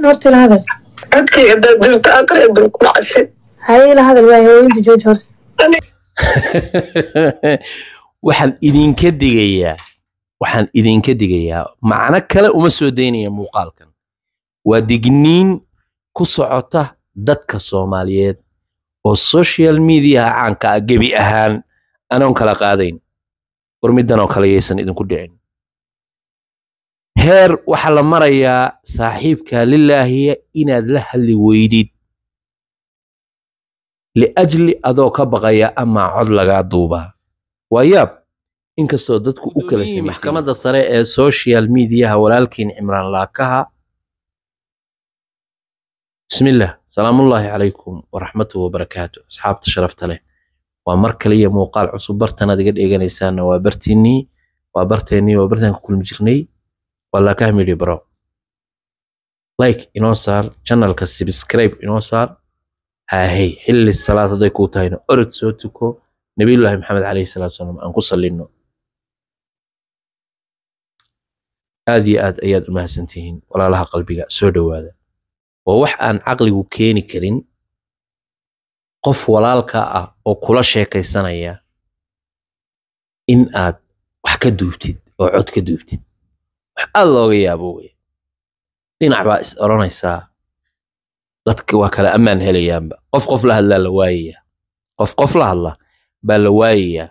horta ila hadal codkayga hadaad jirto aqri dul ku dhacsi haye ila hadal waaye hooyinta jooji horta waxaan idinka digayaa waxaan idinka digayaa macno kale uma soo daynaya muuqaalkan waa digniin ku socota dadka soomaaliyeed oo social mediaha caanka ah gebi ahaan anoon kala qaadayn war middan oo kale yaysan idinku dhicin heer waxaa la marayaa saaxiibka lilaahiya inaad la hadli weydid liajli adoo ka baqaya ama cod lagaa duubaa waa yaab inkastoo dadku u kala sameysan maxkamadda sare ee social mediaha walaalkiin cimraan laakaha bismillah salaamullaahi calaykum waraxmatuhu wabarakaatu asxaabta sharafta leh waa mar kaliya muuqaal cusub bartanaad iga dheeganaysaanna waa bartiinnii waa barteennii waa bartaan ku kulmi jirnay waa laakaha media bro like inoo saar channelka subscribe inoo saar haahey xilli salaad hadday kuu tahayna orod soo tuko nabiyullaahi maxamed calayhi salaatu wasalaam aan ku sallinno aad iyo aad ayaad u mahadsantihiin walaalaha qalbiga soo dhowaada waa wax aan caqligu keeni karin qof walaalka ah oo kula sheekaysanaya in aad wax ka duubtid oo cod ka duubtid wax aad looga yaabo wey dhinac baa is odhanaysaa dadka waa kala ammaan helayaanba qof qof la hadlaa la waayayaa qof qof la hadla baa la waayayaa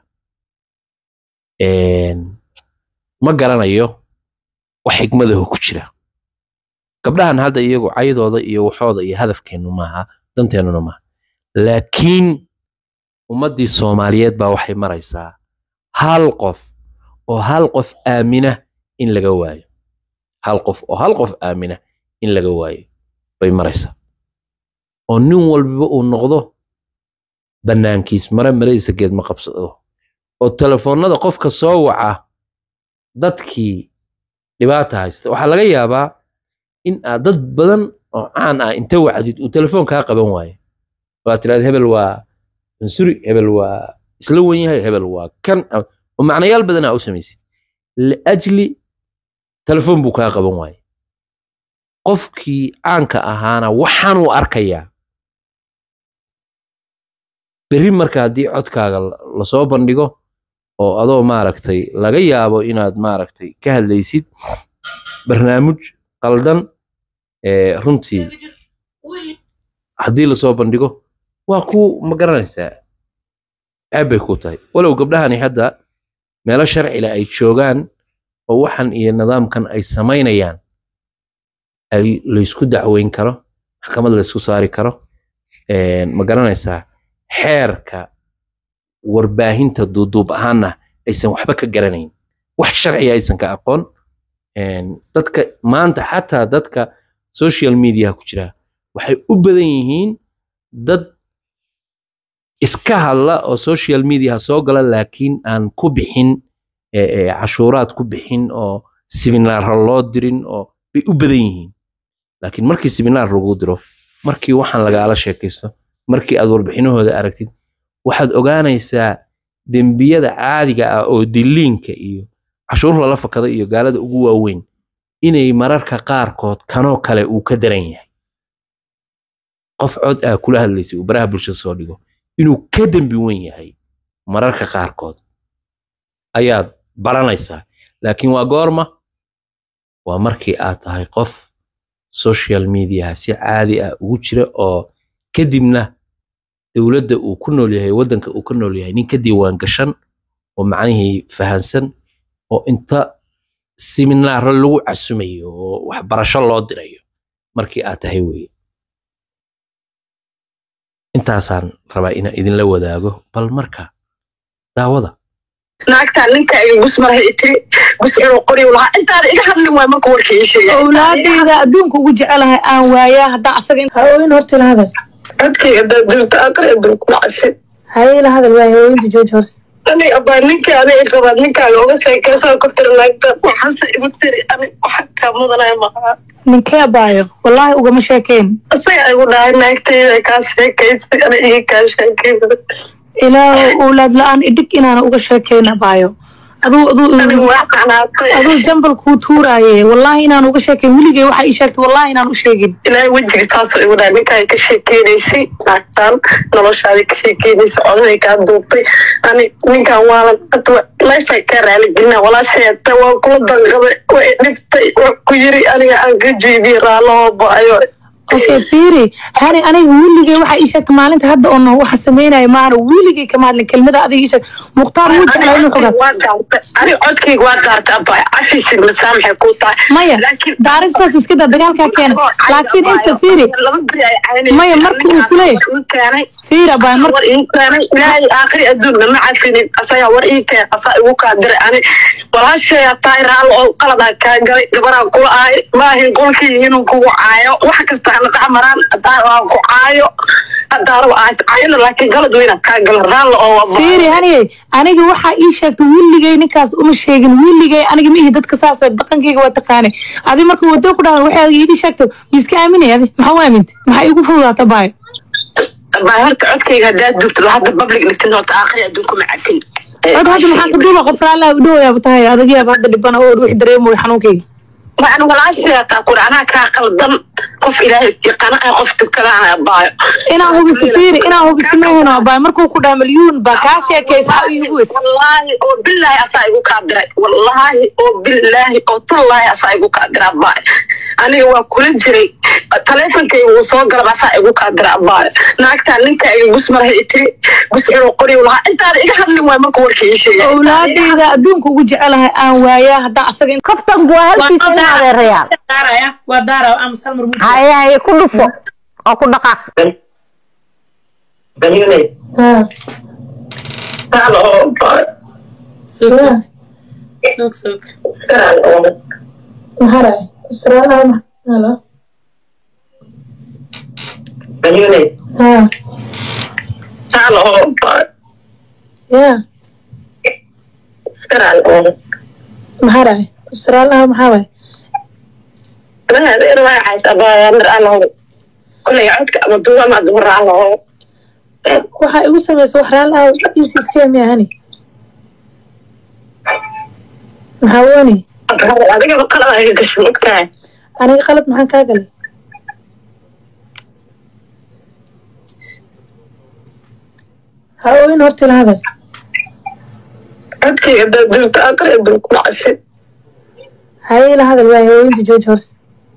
ma garanayo wax xigmadaho ku jira gabdhahan hadda iyagu caydooda iyo waxooda iyo hadafkeennu maaha danteennuna maaha laakiin ummaddii soomaaliyeed baa waxay maraysaa hal qof oo hal qof aamina in laga waayo hal qof oo hal qof aamina in laga waayo bay maraysaa oo nin walbaba uu noqdo bannaankiis mare maradiisa geed ma qabsado oo telefoonnada qofka soo waca dadkii dhibaata haysta waxaa laga yaabaa in aad dad badan oo caan ah inta wacdid uu telefoon kaa qaban waayo waad tirahda hebel waa mansuri hebel waa isla wen yahay hebel waa kan oo macnayaal badan aa u samaysid liajli telefoon buu kaa qaban waaye qofkii caanka ahaana waxaanuu arkayaa berri marka haddii codkaaga lasoo bandhigo oo adoo maaragtay laga yaabo inaad maaragtay ka hadlaysid barnaamij qaldan runtii haddii lasoo bandhigo waa ku ma garanaysaa ceeb bay ku tahay walow gabdhahani hadda meelo sharcile ay joogaan oo waxan iyo nidaamkan ay samaynayaan ay laysku dacweyn karo maxkamad laysku saari karo ma garanaysaa xeerka warbaahinta duuduub ahaanna aysan waxba ka garanayn wax sharciga aysan ka aqoon dadka maanta xataa dadka social mediaha ku jira waxay u badan yihiin dad iska hadla oo social mediaha soo gala laakiin aan ku bixin cashuuraad ku bixin oo siminaara loo dirin oo bay u badan yihiin laakiin markii siminaar lagu diro markii waxaan lagaala sheekaysto markii aad warbixinahooda aragtid waxaad ogaanaysaa dembiyada caadiga ah oo diliinka iyo cashuur lala fakada iyo gaalada ugu waaweyn inay mararka qaarkood kanoo kale uu ka daran yahay qof cod ah kula hadlaysay uu baraha bulshada soo dhigo inuu ka dembi weyn yahay mararka qaarkood ayaad baranaysaa laakiin waa goorma waa markii aad tahay qof social mediaha si caadi ah ugu jira oo kadibna dowladda uu ku nool yahay waddanka uu ka nool yahay nin ka diiwaan gashan oo macnihii fahansan oo inta siminaaro lagu casumayo oo waxbarasho loo dirayo markii aad tahay weeye intaasaan rabaa inaan idinla wadaago bal marka daawada naagtaa ninka iga gus marhay itiri gus inuu qoriyu lahaa intaada iga hadlin waay marka warka ii sheegay owlaadayda adduunka ugu jecelahay aan waayaa haddaan asaga hooyin horta ila hadal codkayga hadaad jirto aqri dul ku dhacsi haye ila hadal waaye hooyinta jooji horta ani abaa ninka ani qabaad ninkaaga uga sheekaysaa ku tiri naagta waxaase igu tiri ani waxa kaa mudanaya maqaa ninkee abaayo wallaahi ugama sheekeen isaga igu dhahay naagtayda kaa sheekaysay ani iga kaa sheekaysa ilaa owlaad la-aan idhig inaana uga sheekayn abaayo aduu aduu ani waa qanaatay aduu jambal kuu tuuraaye wallaahi inaan uga sheekeyn weligay waxa ii sheegtay wallaahi inaan u sheegin ilaahay wejiga taasoo igu dhahay ninkaa ka sheekeynaysay naagtaan noloshaadii ka sheekeynaysay odaday kaa duubtay ani ninkan waalan lifay kaa raaligelina walaasheeta waa kula danqaday way dhibtay waa ku yiri aniga aan ka jiibiye raalloo ba-ayo okay fiiri hani aniga weligay waxa ii sheegtay maalinta hadda oo no waxa sameynaya maana weligay kama hadlin kelmada adiga ii sheeg mukhtaar wuu jeclaa inuu xogaa waa daartay ani codkayga waa daartay abay cafiisin masaamaxay kuu tahay maya laakiin daaristaas iska daa dagaalkaa keena laakiin inta fiiri laba beri ay caynaysa Maya, marka uu ku leeyahay- ii keenay fiiri abaa marka war ii keenay ilaahay aakhiri adduun lama cafinin asagaa war ii keen asaa igu kaa diray ani walaasheeyaa tahay raallo oo qaladaa kaa galay gabaraa kula ahay maahin qolkii inuu kugu caayo wax kasta hana dhex maraan hadaa waa ku caayo hadaa raba aas caayona laakiin qalad weyna kaa gala raallo oo waa fiiri haniyey aniga waxaa ii sheegtay weligay ninkaas uma sheegin weligay aniga ma ihi dadka saas dhaqankayga waa taqaanay adi marka wado ku dhahan waxay iiga sheegtay ma iska aaminay adi maxaa u aamintay maxaa iigu fududaata baayo baa horta codkayga haddaad duubtid hadda public dhigtin horta aakhiri adduun kuma cafin cod hadda maxaa ka duuba qof raallah u dhowayaaba tahay adagayaaba hadda dhibana oo wix dareemoy xanuunkayga waan walaasheetaa kuri anaa kaa qaldan qof ilaahay yaqaana ah qof tukadaana baayo inaan hubiso fiiri inaan hubiso maheno baayo markuu ku dhaha milyuun baa kaa sheekaysa ha iigu weys wallaahi oo bilaahi asaa igu kaa diray wallaahi oo bilaahi oo tallaahi asaa igu kaa dira baayo aniga waa kula jiray taleefonkayga wuu soo galab asaa igu kaa dira baayo naagtaa ninka iga gusmaraha itiri gus inuu qoriw lahaa intaada iga hadlin waay markuu warka ii sheegay owlaadayda adduunka ugu jecelahay aan waayaa haddaan asaga in kaftanku waa halkiisa ina adeerayaal daaraya waa daara ama salmar muu haye haye ku dhufo oo ku dhaqaaq Daniel, hello, baayo sug sug sug hello. maxaa israalaha halo Daniel, ha hello, baayo ya hello. maxaa dhahay israalaha maxaa waay Adeer waa cays abaya mir alow. Kulay codka ama duwa ama dumar alow. waxaa igu samaysa wax raalaha ecc miyahani maxaa wani Adiga ba qalad ay gasho ogtahay. aniga qalad maxaan kaa galay ha oyn horta ila hadal Codkayga dad duubta aqri aduu ku dhacay. haye ila hadal waay hooyinta jooji horta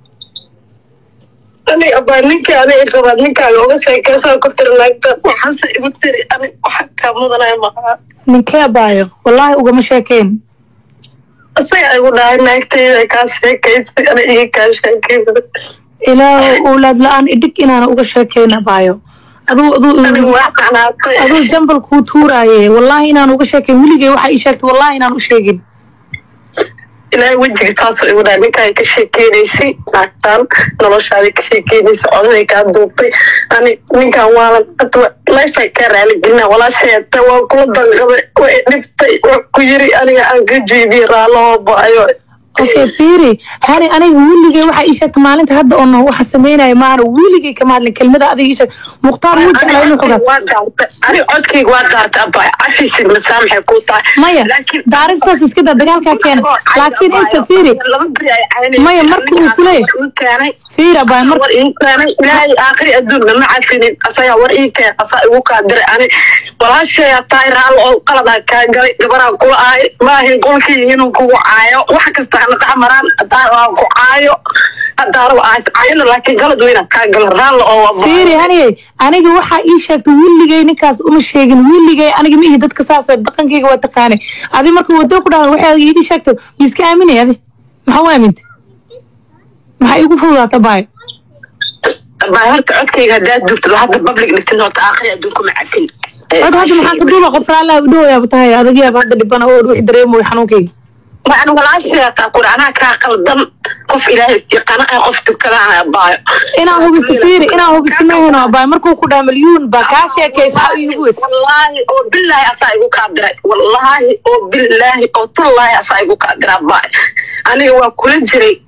Ani abaa ninka adiga qabaad ninkaaga uga sheekaysaa ku tiri naagta waxaase igu tiri ani waxa kaa mudanaya maqaa. ninkee abaayo wallaahi ugama sheekeyn Isaga igu dhahay naagtayda kaa sheekaysay ani iga kaa sheekaysay. ilaahu owlaad la-aan idhig inaana uga sheekeyn abaayo aduu Ani aduu waa qanaatay. aduu jambal kuu tuuraaye wallaahi inaan uga sheekeyn weligay waxa ii sheegtay wallaahi inaan u sheegin ilaahay wejiga taasoo igu dhahay ninkaa ka sheekeynaysay naagtaan noloshaadii ka sheekeynaysay odaday kaa duubtay ani ninkan waalan lifay kaa raaligelina walaasheeta waa kula danqaday way dhibtay waa ku yiri aniga aan ka jiibiye raalloo ba-ayo okay fiiri hani aniga weligay waxa ii sheegtay maalinta hadda oo no waxa sameynaya maana weligay kama hadlin kelmada adiga ii sheeg mukhtaar wuu jeclaa inuu xogaa waa daartay ani codkayga waa daartay abay cafiisin masaamaxay kuu tahay maya laakiin daaristaas iska daa dagaalkaa keena laakiin inta fiiri laba beri ay caynaysa Maya, marka uu ku leeyahay- ii keenay fiiri abaa marka war ii keenay ilaahay aakhiri adduun lama cafinin asagaa war ii keen asaa igu kaa diray ani walaasheeyaa tahay raallo oo qaladaa kaa galay gabaraa kula ahay maahin qolkii inuu kugu caayo wax kasta hana dhex maraan hadaa waa ku caayo hadaa raba aas caayona laakiin qalad weyna kaa gala raallo oo waa fiiri haniyey aniga waxaa ii sheegtay weligay ninkaas uma sheegin weligay aniga ma ihi dadka saas dhaqankayga waa taqaanay adi marka wado ku dhahan waxay iiga sheegtay ma iska aaminay adi maxaa u aamintay maxaa iigu fududaata baayo baa horta codkayga haddaad duubtid hadda public dhigtin horta aakhiri adduun kuma cafin cod hadda maxaa ka duuba qof raallah u dhowayaaba tahay adagayaaba hadda dhibana oo wix dareemoy xanuunkayga waan walaasheetaa kuri anaa kaa qaldan qof ilaahay yaqaana ah qof tukadaana baayo inaan hubiso fiiri inaan hubiso maheno baayo markuu ku dhaha milyuun baa kaa sheekaysa ha iigu weys wallaahi oo bilaahi asaa igu kaa diray wallaahi oo bilaahi oo tallaahi asaa igu kaa dira baayo aniga waa kula jiray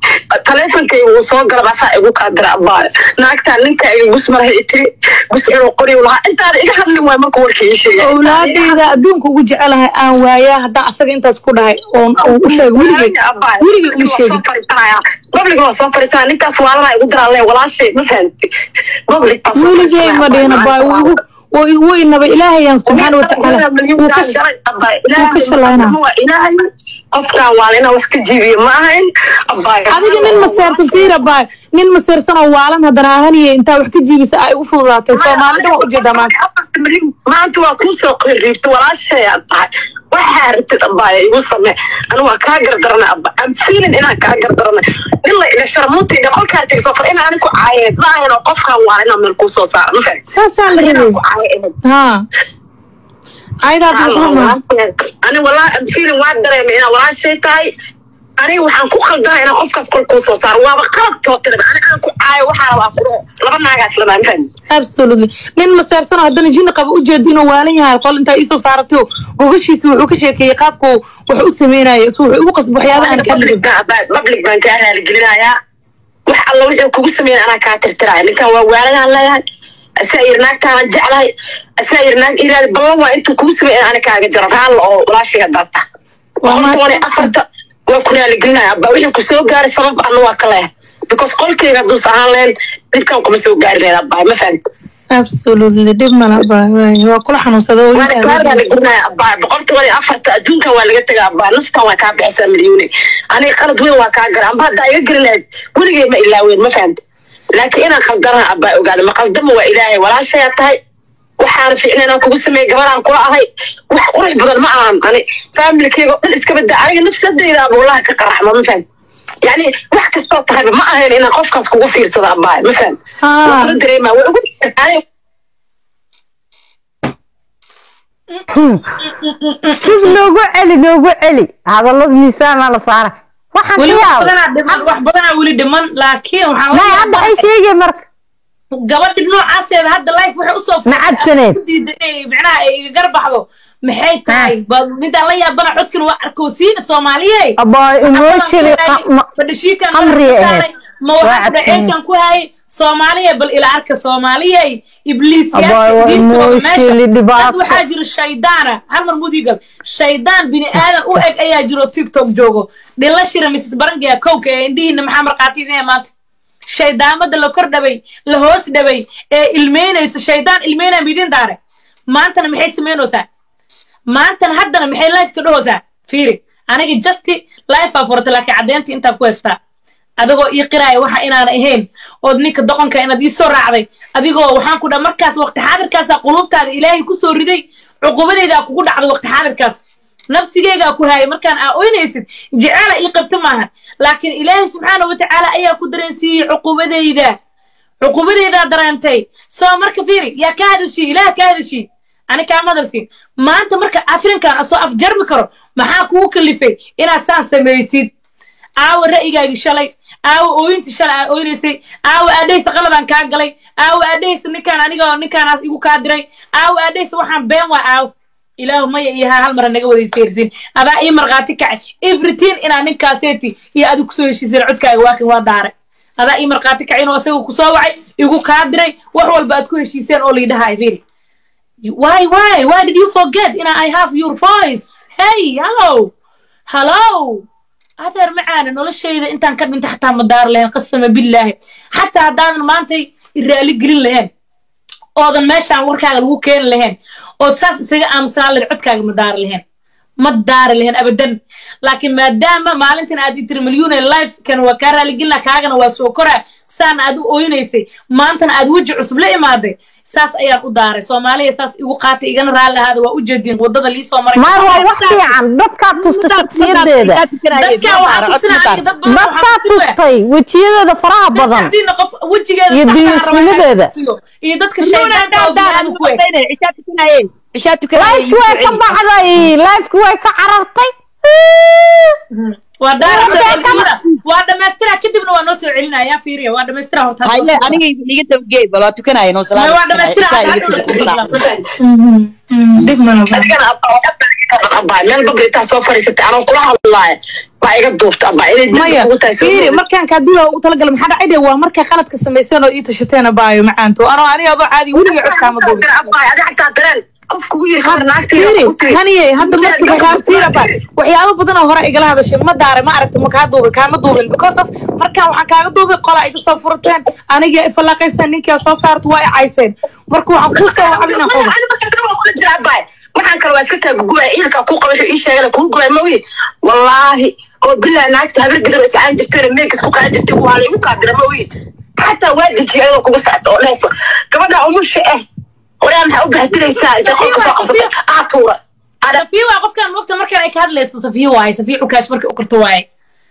taleefonkayga uu soo gala baasaa igu kaa dira abaayo naagtaa ninka iga gusmaraha itiri gusxiro qoriw lahaa intaada iga hadlin waay marka warka ii sheegay awlaadayda adduunka ugu jecelahay aan waayaa haddaan asaga intaas ku dhahay oon oon u sheeg weligay weligay uma sheegin public waa soo fariisanaa ninkaas waalana igu diraalee walaashay ma fahamti public baa soo weligay ma dhihina baay wuu igu wuu igu weynaba ilaahayaan subxaana watacaala wuu ka wuu ka shalaynaa qofkan waa inaan wax ka jiibiyo ma ahayn adiga nin maseersan fiira baay nin maseersan oo waalan haddana ahaniye intaa wax ka jiibisa ay igu fududaatay soomaalida waa ujeedaa maanta maanta waa kuu soo qiriibta walaashay aad tahay waxaa rabtid abbaaya igu samee anu waa kaa gardarana abba am feeling inaan kaa gardarana nin la ila sharmuutayda qolkaa tegso far inaan ku caayeed ma ahayn oo qofkan waa inaan meel kuu soo saara ma fahamtid saasaa la inaan ku rabay caayo haa aydaad maxaa ani walaa am feeling waa dareemay inaa walaashay tahay aniga waxaan ku khaldana inaan qofkaas qol kuu soo saaro waaba qalad tootiraba ani aan ku caayo waxaa rabaa ku laba naagaas lamaa ma fahamtid absolutely nin maseersan oo haddana jinni qaba ujeeda inuu waalan yahay qol intaa iisoo saaratay gogashiisa wuxuu ka sheekeeyey qaabku wax u sameynaya isu wuxuu igu qasbo waxyaabaha aan ka hadlin public baan kaa raaligelinayaa wax alla wuxuu kugu sameeyay anaa kaa tirtiraya ninkan waa waaladaan leeyahay asaa yiri naagtaanan jeclahay asaa yiri naag iraadi ballan waa intuu kugu sameeyay ana kaaga jaro raalla oo walaashiga daata boqol toban iyo afarta waa ku raaligelinaya abba wixii ku soo gaaray sabab ana waa ka leeyahay because qolkayga hadduus ahaan leen dhibkan kuma soo gaari lahayd abba ma fahamti absolutely dhib mala baay waay waa kula xanuunsada oo waana kaa raaligelinaya abba boqol toban iyo afarta adduunkan waa laga tegaa abba naftan waa kaa bixisaa milyuune aniga qalad weyn waa kaa gara amba haddaa iga geli lahayd weligay ma ilaaweyn ma fahamti laakiin inaan khaldanaha abbaa ogaada ma khaldama waa ilaahay walaashayaa tahay waxaana fiicna inaan kugu sameeyey gabadhaan kula ahay wax qurux badan ma ahan ani faamilikeyga oo dhan iska badda aniga nafsadayda abuulaha ka qaraxma ma fahamti yani wax kastoo tahayba ma ahayn inaan qofkaas kugu fiirsado abbaay ma fahamti waa kula dareemaa waa ugu ani sid noogu celi noogu celi hadallada miisaanaa la saara waxaan weli ka wax yaabay badanaa dhiman wax badanaa weli dhiman laakiin waxaan may hadda ay sheegay marka gabadhi noocaaseeda hadda life waxay usoo Ma cabsaneed? ku diiday inay micnaha ay iga garbaxdo maxay tahay ba midaan la yaabana codkan waa arkowsiina soomaaliye abaa emotionally qa- ma- badhashiikan qamriye ahayd. ma Waa waxaan cabsan. dhaceejan ku hayay soomaaliye bal ila arka soomaaliye Abaa, waa ibliisyaasha diintooda emotionally meesha dhibaato. dad waxaa jira shaydaana hal mar mudigal shaydaan bini aadan u eg ayaa jiro tiktok joogo dhilla shira mrs barangiya kowka ee indhihiina maxaa markhaatidinaya maanta shaydaamada la kor dhabay la hoos dhabay ee ilmeynaysa shaydaan ilmeynaya midin daare maantana maxay samaynaysaa maantana haddana maxay life ka dhahoosaa fiiri aniga justi life aa furata laakiin caddeynta intaa ku haystaa adigoo ii qiraaya waxa inaan ahayn ood ninka doqonka inaad ii soo raacday adigoo waxaan ku dhaha markaas waqti xaadirkaasaa quluubtaada ilaahay ku soo riday cuqubadeydaa kugu dhacday waqti xaadirkaas nafsigeygaa ku haayay markaan aa oynaysid jeceela ii qabta maahan laakiin ilaahay subxaana watacaala ayaa ku dareensiiyey cuqubadeyda cuqubadeydaa dareentay soo marka fiiri yaa ka hadashii ilaah ka hadashii ani kaama hadalsiin maanta marka afrinkan asoo afjarmi karo maxaa kugu kalifay inaad saan samaysid aawa ra'yigaagii shalay aawa ooyintii shalay aa ooynaysay aawa aadhaysa qaladaan kaa galay aawa aadhaysa ninkaan anigoo ninkaanaas igu kaa diray aawa aadhaysa waxaan been waa aawa ilaahu maya iyo haa hal mara naga wadayseersin adaa ii markhaati kacay everything inaa ninkaaseeti iyo adigu kusoo heshiiseen codkaaga waakin waa daaray adaa ii markhaati kacay inuu isaga kusoo wacay igu kaa diray wax walba aad ku heshiiseen oo liidhahay fiiri why why why did you forget ina i have your voice hey hello hello adeer macaana noloshayda intaan ka dhinta xataa ma daar lahayn qasama billaahi xataa haddaadan maantay iraali gelin lahayn oodan meeshaan warkaaga lagu keeni lahayn ood saas isaga aamusanaan lahayn codkaaga ma daari lahayn ma daari lahayn abadan laakiin maadaama maalintan aad itiri milyuune lifekan waa kaa raaligelina kaagana waa soo koraa saana aad u ooynaysay maantana aad weji cusub la imaaday saas ayaan u daaray soomaaliya saas igu qaatay igana raalli ahaada waa u jeedin wadada liisoo maray maar waa wax fiican dadkaa tusta shaksiyadeeda dadkaa waxaa tusina aniga dad badan waxaa dadkaa tusi waya tustay wejiyadeeda faraha badan dadkadiina qof wejigeeda Iyo saxda raba inay diisnimadeeda. tusiyo. iyo dadka shaydaanka oo bini'aadam ku eg lifeki way ka baxday lifeki way ka carartay waa daara Waa dhamaystira waa dhamaystira kadibna waa noo soo celinaya fiiriya waa dhamaystira horta waa dhamaystira dhib mana adigana abba abaa meel babritaa soo fariisatay anoo kula hadlaaya baa iga duubta abaa inay dib maya ugu tahay soo fiiri duubay. markaan kaadula u talagala maxaa dhacay dee waa markay qaladka samayseen oo ii tashateen abaayo macaanto anoo aniga adoo caadi weliga codkaama duubin Abaa, adi xataa dareen qof kugu yiri Had- khabar naagtayda fiiri ku tiri. haniye hadda marka waxyaaba fiiri abaa waxyaabo badan oo hore igala hadashay ma daaray ma aragta ma kaa duubin kaama duubin because of markaan waxaan kaaga duubay qola iga soo furateen aniga ifalaaqayseen ninkaa soo saarta waa i cayseen marka waxaan kuu soo wacab inaan qodo waxaan kale waa iska taa guguwaa ciidankaa kuu qaba wuxuu ii sheegay kuu guwaa mogi wallaahi oo bilaa naagta habar gidar iscaan jirteen meelkas ku qaadan jirtay waa laygu kaadira mogi xataa waa dejiyay ayadoo kuga socota oo dhehaysa gabadha umusha eh waraa maxaa u bahdilaysaa intay qolka soo qabsatay aa tuura ada safiya waa qofkan mogta markaan ay ka hadlayso safiya waaye safiya cukaash markay u korto waaye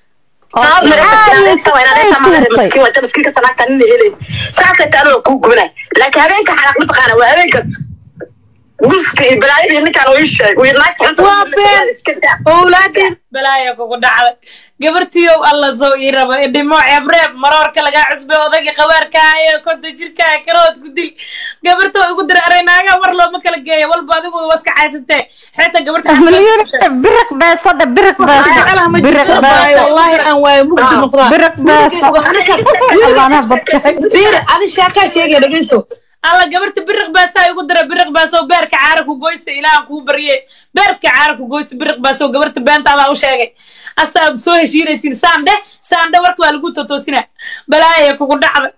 laakiin habeenka xanaaq mataqaana waa habeenka guska iyo balaayada iyo ninkaan uu ii sheeg wiir naagta cunta Waa been. iska daa owlaadeen balaaya kugu dhacday gabartiyow alla soo ii raba idhimo ceebreeb maroorka lagaa cusbay odayga qabaarkaayo konta jirkaa karood ku dil gabarta igu dira araynaaga war looma kala geeyo walba adigu waa iska caysatee xeeta gabarta مليون برق بيصة برق jecelaha ma بيصة برق jirto abaayo بيصة wallaahi aan waayo mugdi noqdaa برق بيصة الله أنا بطل fiiri adi sheekaa sheegaya dhegeyso alla gabarta biriq baasaa igu dira biriq baasow beerka caara ku goysa ilaahan kuu barye beerka caara ku goysa biriq baasow gabarta beentaadaa u sheegay asaad soo heshiinaysiin saandhe saandhe warka waa lagu totoosina balaaya kugu dhacda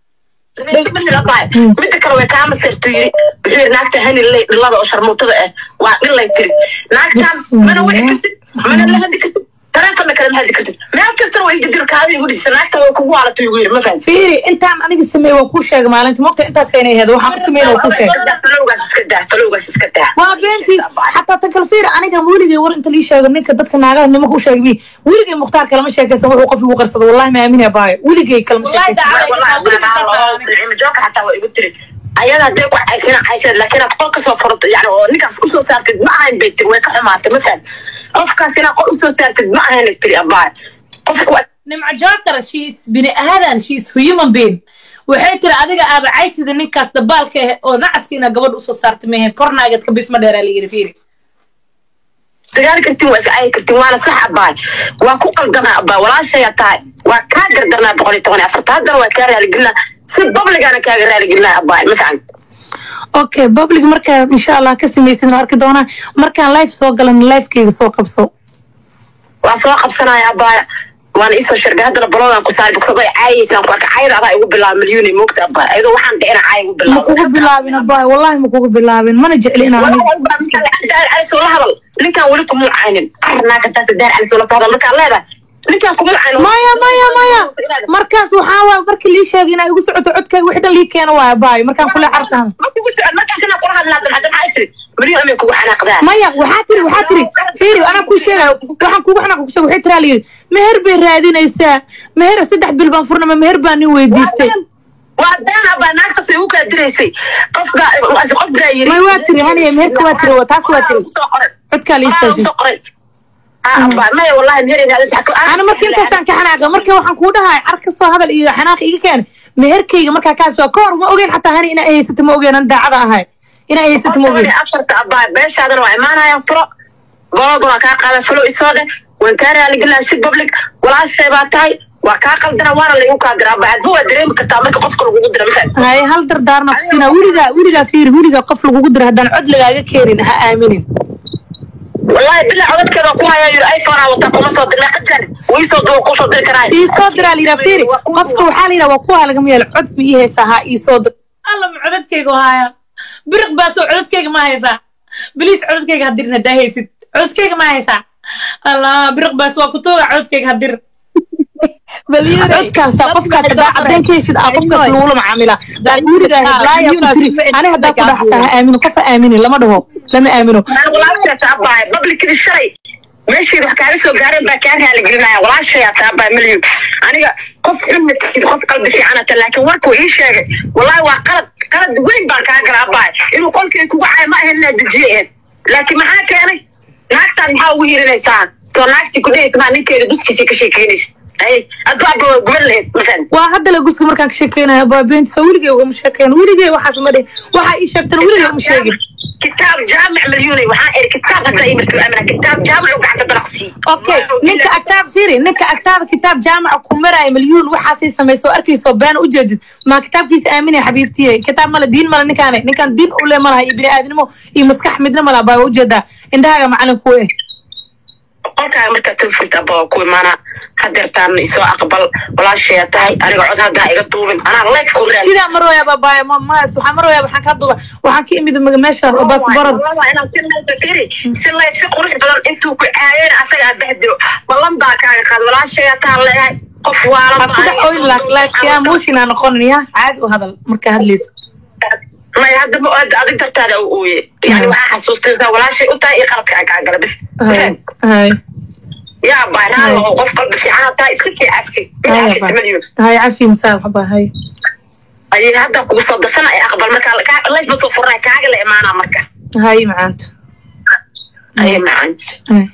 midda kale way kaa masirtu yiri wuxuu yiri naagta hani lay dhilada oo sharmuutada ah waa dhilay tiri naagtaan mana wici kartid mana la hadli kartid taleefonna kale ma hadli kartid meel kastana way gadir kaada igu dhigsa naagta way kugu waalatay igu yiri ma fahamtid fiiri intaan aniga sameeye waa kuu sheegay maalinta mogta intaas aynay ahayd waxaan u sameyn waa kuu sheegay falowgaas iska daa falowgaas iska daa waa beentiis xataa tan kale fiiri aniga weligay war inta lii sheego ninka dadka naagaha nimanka u sheegay bi weligay mukhtaar kalama sheekaysan wuxuu qof igu qarsado wallahi ma aamina baayo weligay kalama Wallahi sheekaysan jooka xataa waa igu tiri ayada hadday ku caysina cayseed laakiin aad qol kasoo furato yani oo ninkaas usoo saartid ma ahayn bay tiri way ka xumaatay ma faham qofkaas inaad qol usoo saartid ma ahayn ay tiri abaay qofku waa nimco joker she is bini aadan she is human being waxay tiri adiga aaba caysida ninkaas dabaalka ah oo nacaska inaa gabadha usoo saarta mehen kornaageed ka bisma dheeraa la yiri fiiri dagaal kartin waa iscaayi kartin waana sax abaay waa ku qaldanaa abaay walaashaya tahay waa kaa gardarnaa boqol iyo toban iyo afarta haddana waa kaa raaligelinaa si babligaana kaaga raaligelinaa abaay ma fahan okay public markaa insha allah ka samaysid ma arki doonaa markaan live soo galan livekeyga soo qabso waa soo qabsanaya abaay waana isoo shargay haddana baloodan ku saari buksadoo caayaysaan ku arka caayada adaa igu bilaaba milyuun moogta abaay ayadoo waxaan dhicina caaya igu ma bilaaba kugu bilaabin abaay wallahi ma kugu bilaabin mana jecli inaan aniga la hadal ninkaan weli kuma caynin arnaaka taata daar cali soo la socda markaan leedahay ninkaan kuma caynin maya maya maya markaas waxaa waa markii lii sheegay inaa igu socoto codkayga wixii dhan lii keeno waa abaay markaan kule cartaan ma kugu socon markaas inaan kula hadlaa dan hadda maxaa isri milyuun amay kugu xanaaqdaa maya waxaa tiri waxaa tiri fiiri anaa kuu sheegaya waxaan kugu xanaaq ku sheegay waxay tiraa layidhi meher bay raadinaysaa meher saddex bil baan furnama meher baa nin weydiistay waa been abaa naagtaas ay ugu kaa diraysay qof baa qof baa yiri may waa tiri haniye meherka waa tiri waa taas waa tiri codkaa lii sheegay maya wallahi ana marka intaasaan ka xanaaqa marka waxaan kuu dhahay car ka soo hadal iyo xanaaq iga keen meherkayga markaa kaas waa ka hor ma ogeyn xataa hani inaa haysato ma ogeyn an daacada ahay inaa haysato ma ogeyn afarta abaa beeshaadana waa imaanayaan furo bologa waa kaa qaada falo isoo dheh waan kaa raaligelaa si public walaashay baa tahay waa kaa qaldana waana laygu kaa dira abaa adba waa dareemi kartaa marka qofka lagugu dira mafahad haye hal dardaarna kusiinaa weligaa weligaa fiiri weligaa qof lagugu dira haddaan cod lagaaga keenin ha aaminin wallahi bilaa codadkeeda ku hayaa yiri iphone aa wataa kuma soo dirna qajar wiisoo duwa kusoo diri karaa ii soo diraa layidhaa fiiri qofka waxaa layidhaa waa kuwaa lagama yeelo cod ma ii haysaa ha ii soo dir alla ma codadkayga haaya biriq baasoo codadkayga ma haysaa biliis codadkayga hadirin haddaa haysid codadkayga ma haysaa allah biriq baas waa ku tooga codadkayga hadir codkaas qofkaas hadaa cadeen ka heshid aa qofkaas lagula macaamilaa laakiin weligaa heblaayo tiri ani haddaa ku dhaha xataa ha aaminin qof ha aaminin lama dhaho lama aamino walaasheeta abaay publicidi shalay meeshii wax kaaga soo gaareen baa kaa raaligelinaya walaashayaa taabaa milyan aniga qof xunna tahid qof qalbi fiicanata laakiin warkuu ii sheegay wallahi waa qalad qalad weyn baan kaa gala abaay inuu qolkii kugu caayo ma ahayn inaad dejiye ahayd laakiin maxaa keenay naagtaan maxaa ugu hirinaysaa soo naagtii ku dhehaysa maa ninkeeda duskiisii ka sheekeynaysa ay adbaaba waa guban lahayd mafan waa hadda la guska markaan ka sheekeynaya baabeenta weligay ugama sheekeyn weligay waxaas ma dhihin waxaa ii sheegtana weligay uma sheegin kitaab jaamic malyuunay waxaan iri kitaab hadda imirtu amana kitaab jaamic u gacanta dalaqsii okay ninka agtaada fiiri ninka agtaada kitaab jaamaca ku maraayo malyuun waxaasay samayso arkayso been u jeedid maa kitaabkiisa aaminaya xabiibtiye kitaab male diin male ninkaane ninkaan diin ule malaha iyo bini'aadnimo iyo maskax midna malaha baa ujeedaa indhahaaga macalin ku eh qolkaaga markaa tawfurta abba waa ku imaana hadeertaan isoo aqbal walaashaya tahay aniga cod haddaa iga duubin anaa life ku raadi sidaa marwaya baabaya mas waxaa marwaya waxaan ka duba waxaan ka imid meesha baasbarad si life si qurux badan intuu ku caayeen asaga abahdiro ballan baa kaaga qaad walaashaya taa leeyahay qof waalan ha ku dhex oyn laakiin motion aa noqonin ya caadi u hadal markaa hadlaysa maya hadda ma aad adig dartaada u ooye yani waxaa xasuustaysaa walaashay u tahay iyo qaladka aa kaa gala bis hay hay yaa baaraalo oo qof qalbi fiican taa iska sii cafi hay maliyun hay cafi masaa waxba hay ayay hadda kugu soo dasana ay aqbal markaa kaa- life ba soo furnay kaaga la imaanaa marka hay macaanta ayay macaan hay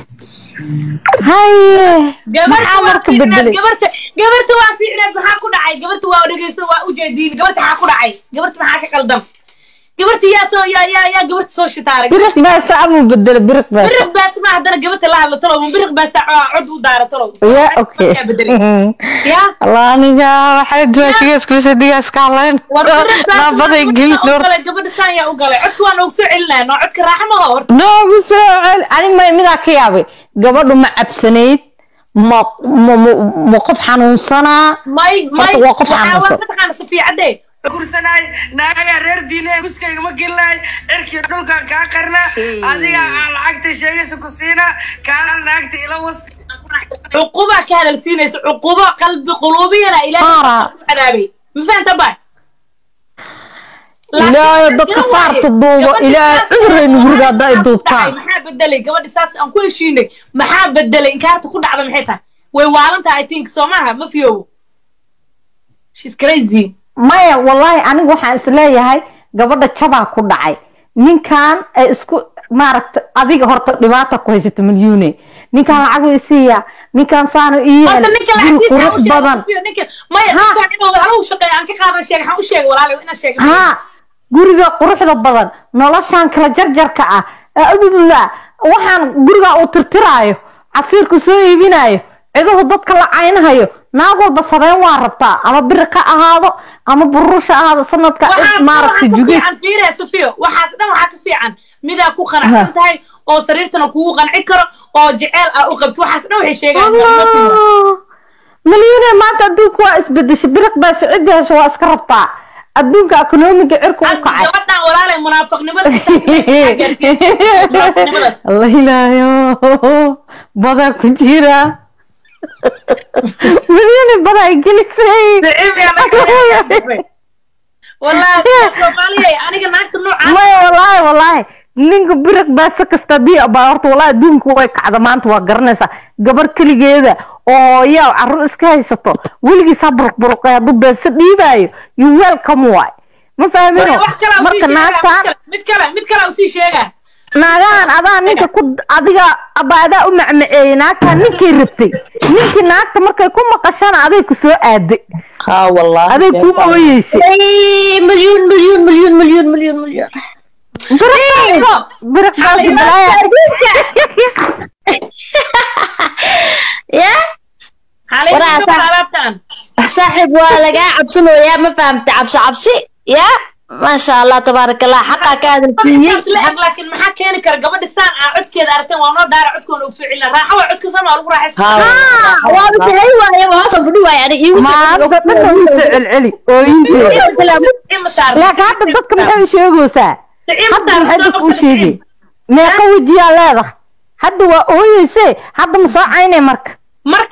haye gabarta maxaa waa marka fiicneed bedelay gabarta gabarta waa fiicneed maxaa ku dhacay gabarta waa dhegeysta waa ujeediin gabarta maxaa ku dhacay gabarta maxaa ka qaldan gabarta yaa soo yaa yaa yaa gabarta soo shitaaray biriq baasa amuu bedelo biriq baasa biriq baas ma haddana gabarta la hadla talow biriq baas cod u daara talow ya okay Markaa bedelay yaa allah aniga waxay duwaashigeeskuisa digaaska halayn war biriq baas naabaday geli u galay gabadha saan yaa u galay codka waa noogu soo celinaya noo codka raaxa ma hor noogu soo cel ani may midaa ka yaabay gabadhu ma cabsanayd ma ma ma- ma qof xanuunsanaa may may Horta waa qof waxaa xanuunsan. waa mataqaana safiicadee gursanaay naagagaa reer diine guskayga ma gelinaay cirkii dhulkan kaa qarna adiga aan lacagta sheegaysa ku siina kaana naagta ila was cuquba ka hadalsiinaysa cuqubo qalbi quluubiyana Qaara. ilaahay ku cadaabay ma fahanta ba ilaahay dadka faarta duubo ilaahay cuduraynu guriga haddaa i duubtaan maxaa bedelay gabadhi saas aan ku heshiinay maxaa bedelay inkaarta ku dhacda maxay tahay way waalan tahay i think soo maaha ma fiyowo shes crazy maya wallahi anigu waxaan isleeyahay gabadha jabaa ku dhacay ninkan ay isku maaragta adiga horta dhibaata ku haysata milyuune ninkan lacag way siiya ninkan saanu ii horta ninka guri lacagtiisa qurux badan ninka maya Ha. ninkan inuu anigu shaqeeya aan ka qaadan sheegay waxaan u sheegay walaalayo inaan sheegay haa guriga quruxda badan noloshan kala jarjarka ah abdullah waxaan guriga uu tirtiraayo casiirku soo iibinayo ciduhu dadka la caynhayo naag walba sabeen waa rabtaa ama biri ka ahaado ama burusha ahaado sanadka waxaas dhan maaragta waxaa ka juge fiican fiiriya sofiyo waxaas dhan waxaa ka fiican midaa ku qanacsan tahay oo sariirtana kugu qanci karo oo jeceel ah u qabto waxaas dhan waxay sheegaan milyuune maanta adduunka waa isbedeshay biriq baa sicida hesho waa iska rabtaa adduunka ekonomiga cirka u kacay gabadhan walaalay munaafiqnimada munaafiqnimadaas allah ilaayo badaa ku jira milyuune badaa ay gelisay wallaahi soomaaliya aniga naagta noocaan maya wallaahi wallaahi ninka biriq baasa kasta haddii baa horta wallaahi adduunka way kacda maanta waa garanaysaa gabar keligeeda oo hooyaa carruur iska haysato weligiis ha buruqburuqay hadduu beeso dhiibaayo you welcome waay ma fahmino wax kale u marka sii naagtaan sheegaa mid kale mid kale u sii sheegaa naagahan adaa ninka ku adiga aba adaa u macmaceeyey naagtaan ninkay rabtay ninkii naagta markay ku maqashana aday ku soo aaday ها والله aday ku ooyeysay أي مليون مليون مليون مليون مليون مليون biriq baasi balaaya يا xalay Walaal, gabadha alaabtaan صاحب ولا قاعد عبسنا ويا ما فهمت عبس عبسي يا ما شاء الله تبارك الله حقا كان intaas la eg laakiin maxaa keeni kara gabadha saan aa codkeeda aragteen waa noo daara codkoona ugu soo celina raaxa waa codka sama lagu raaxaysan وانا هي وانا ما وصل فدوا يعني maanta dhanna wuu soo celceli ooyinteeda ima saar laakiin hadda dadka maxay u sheegaysaa ima hadda saar maxay dadka u sheegay meeqa wejiyaa leedahay hadda waa ooyeyse hadda ma soo caynay marka marka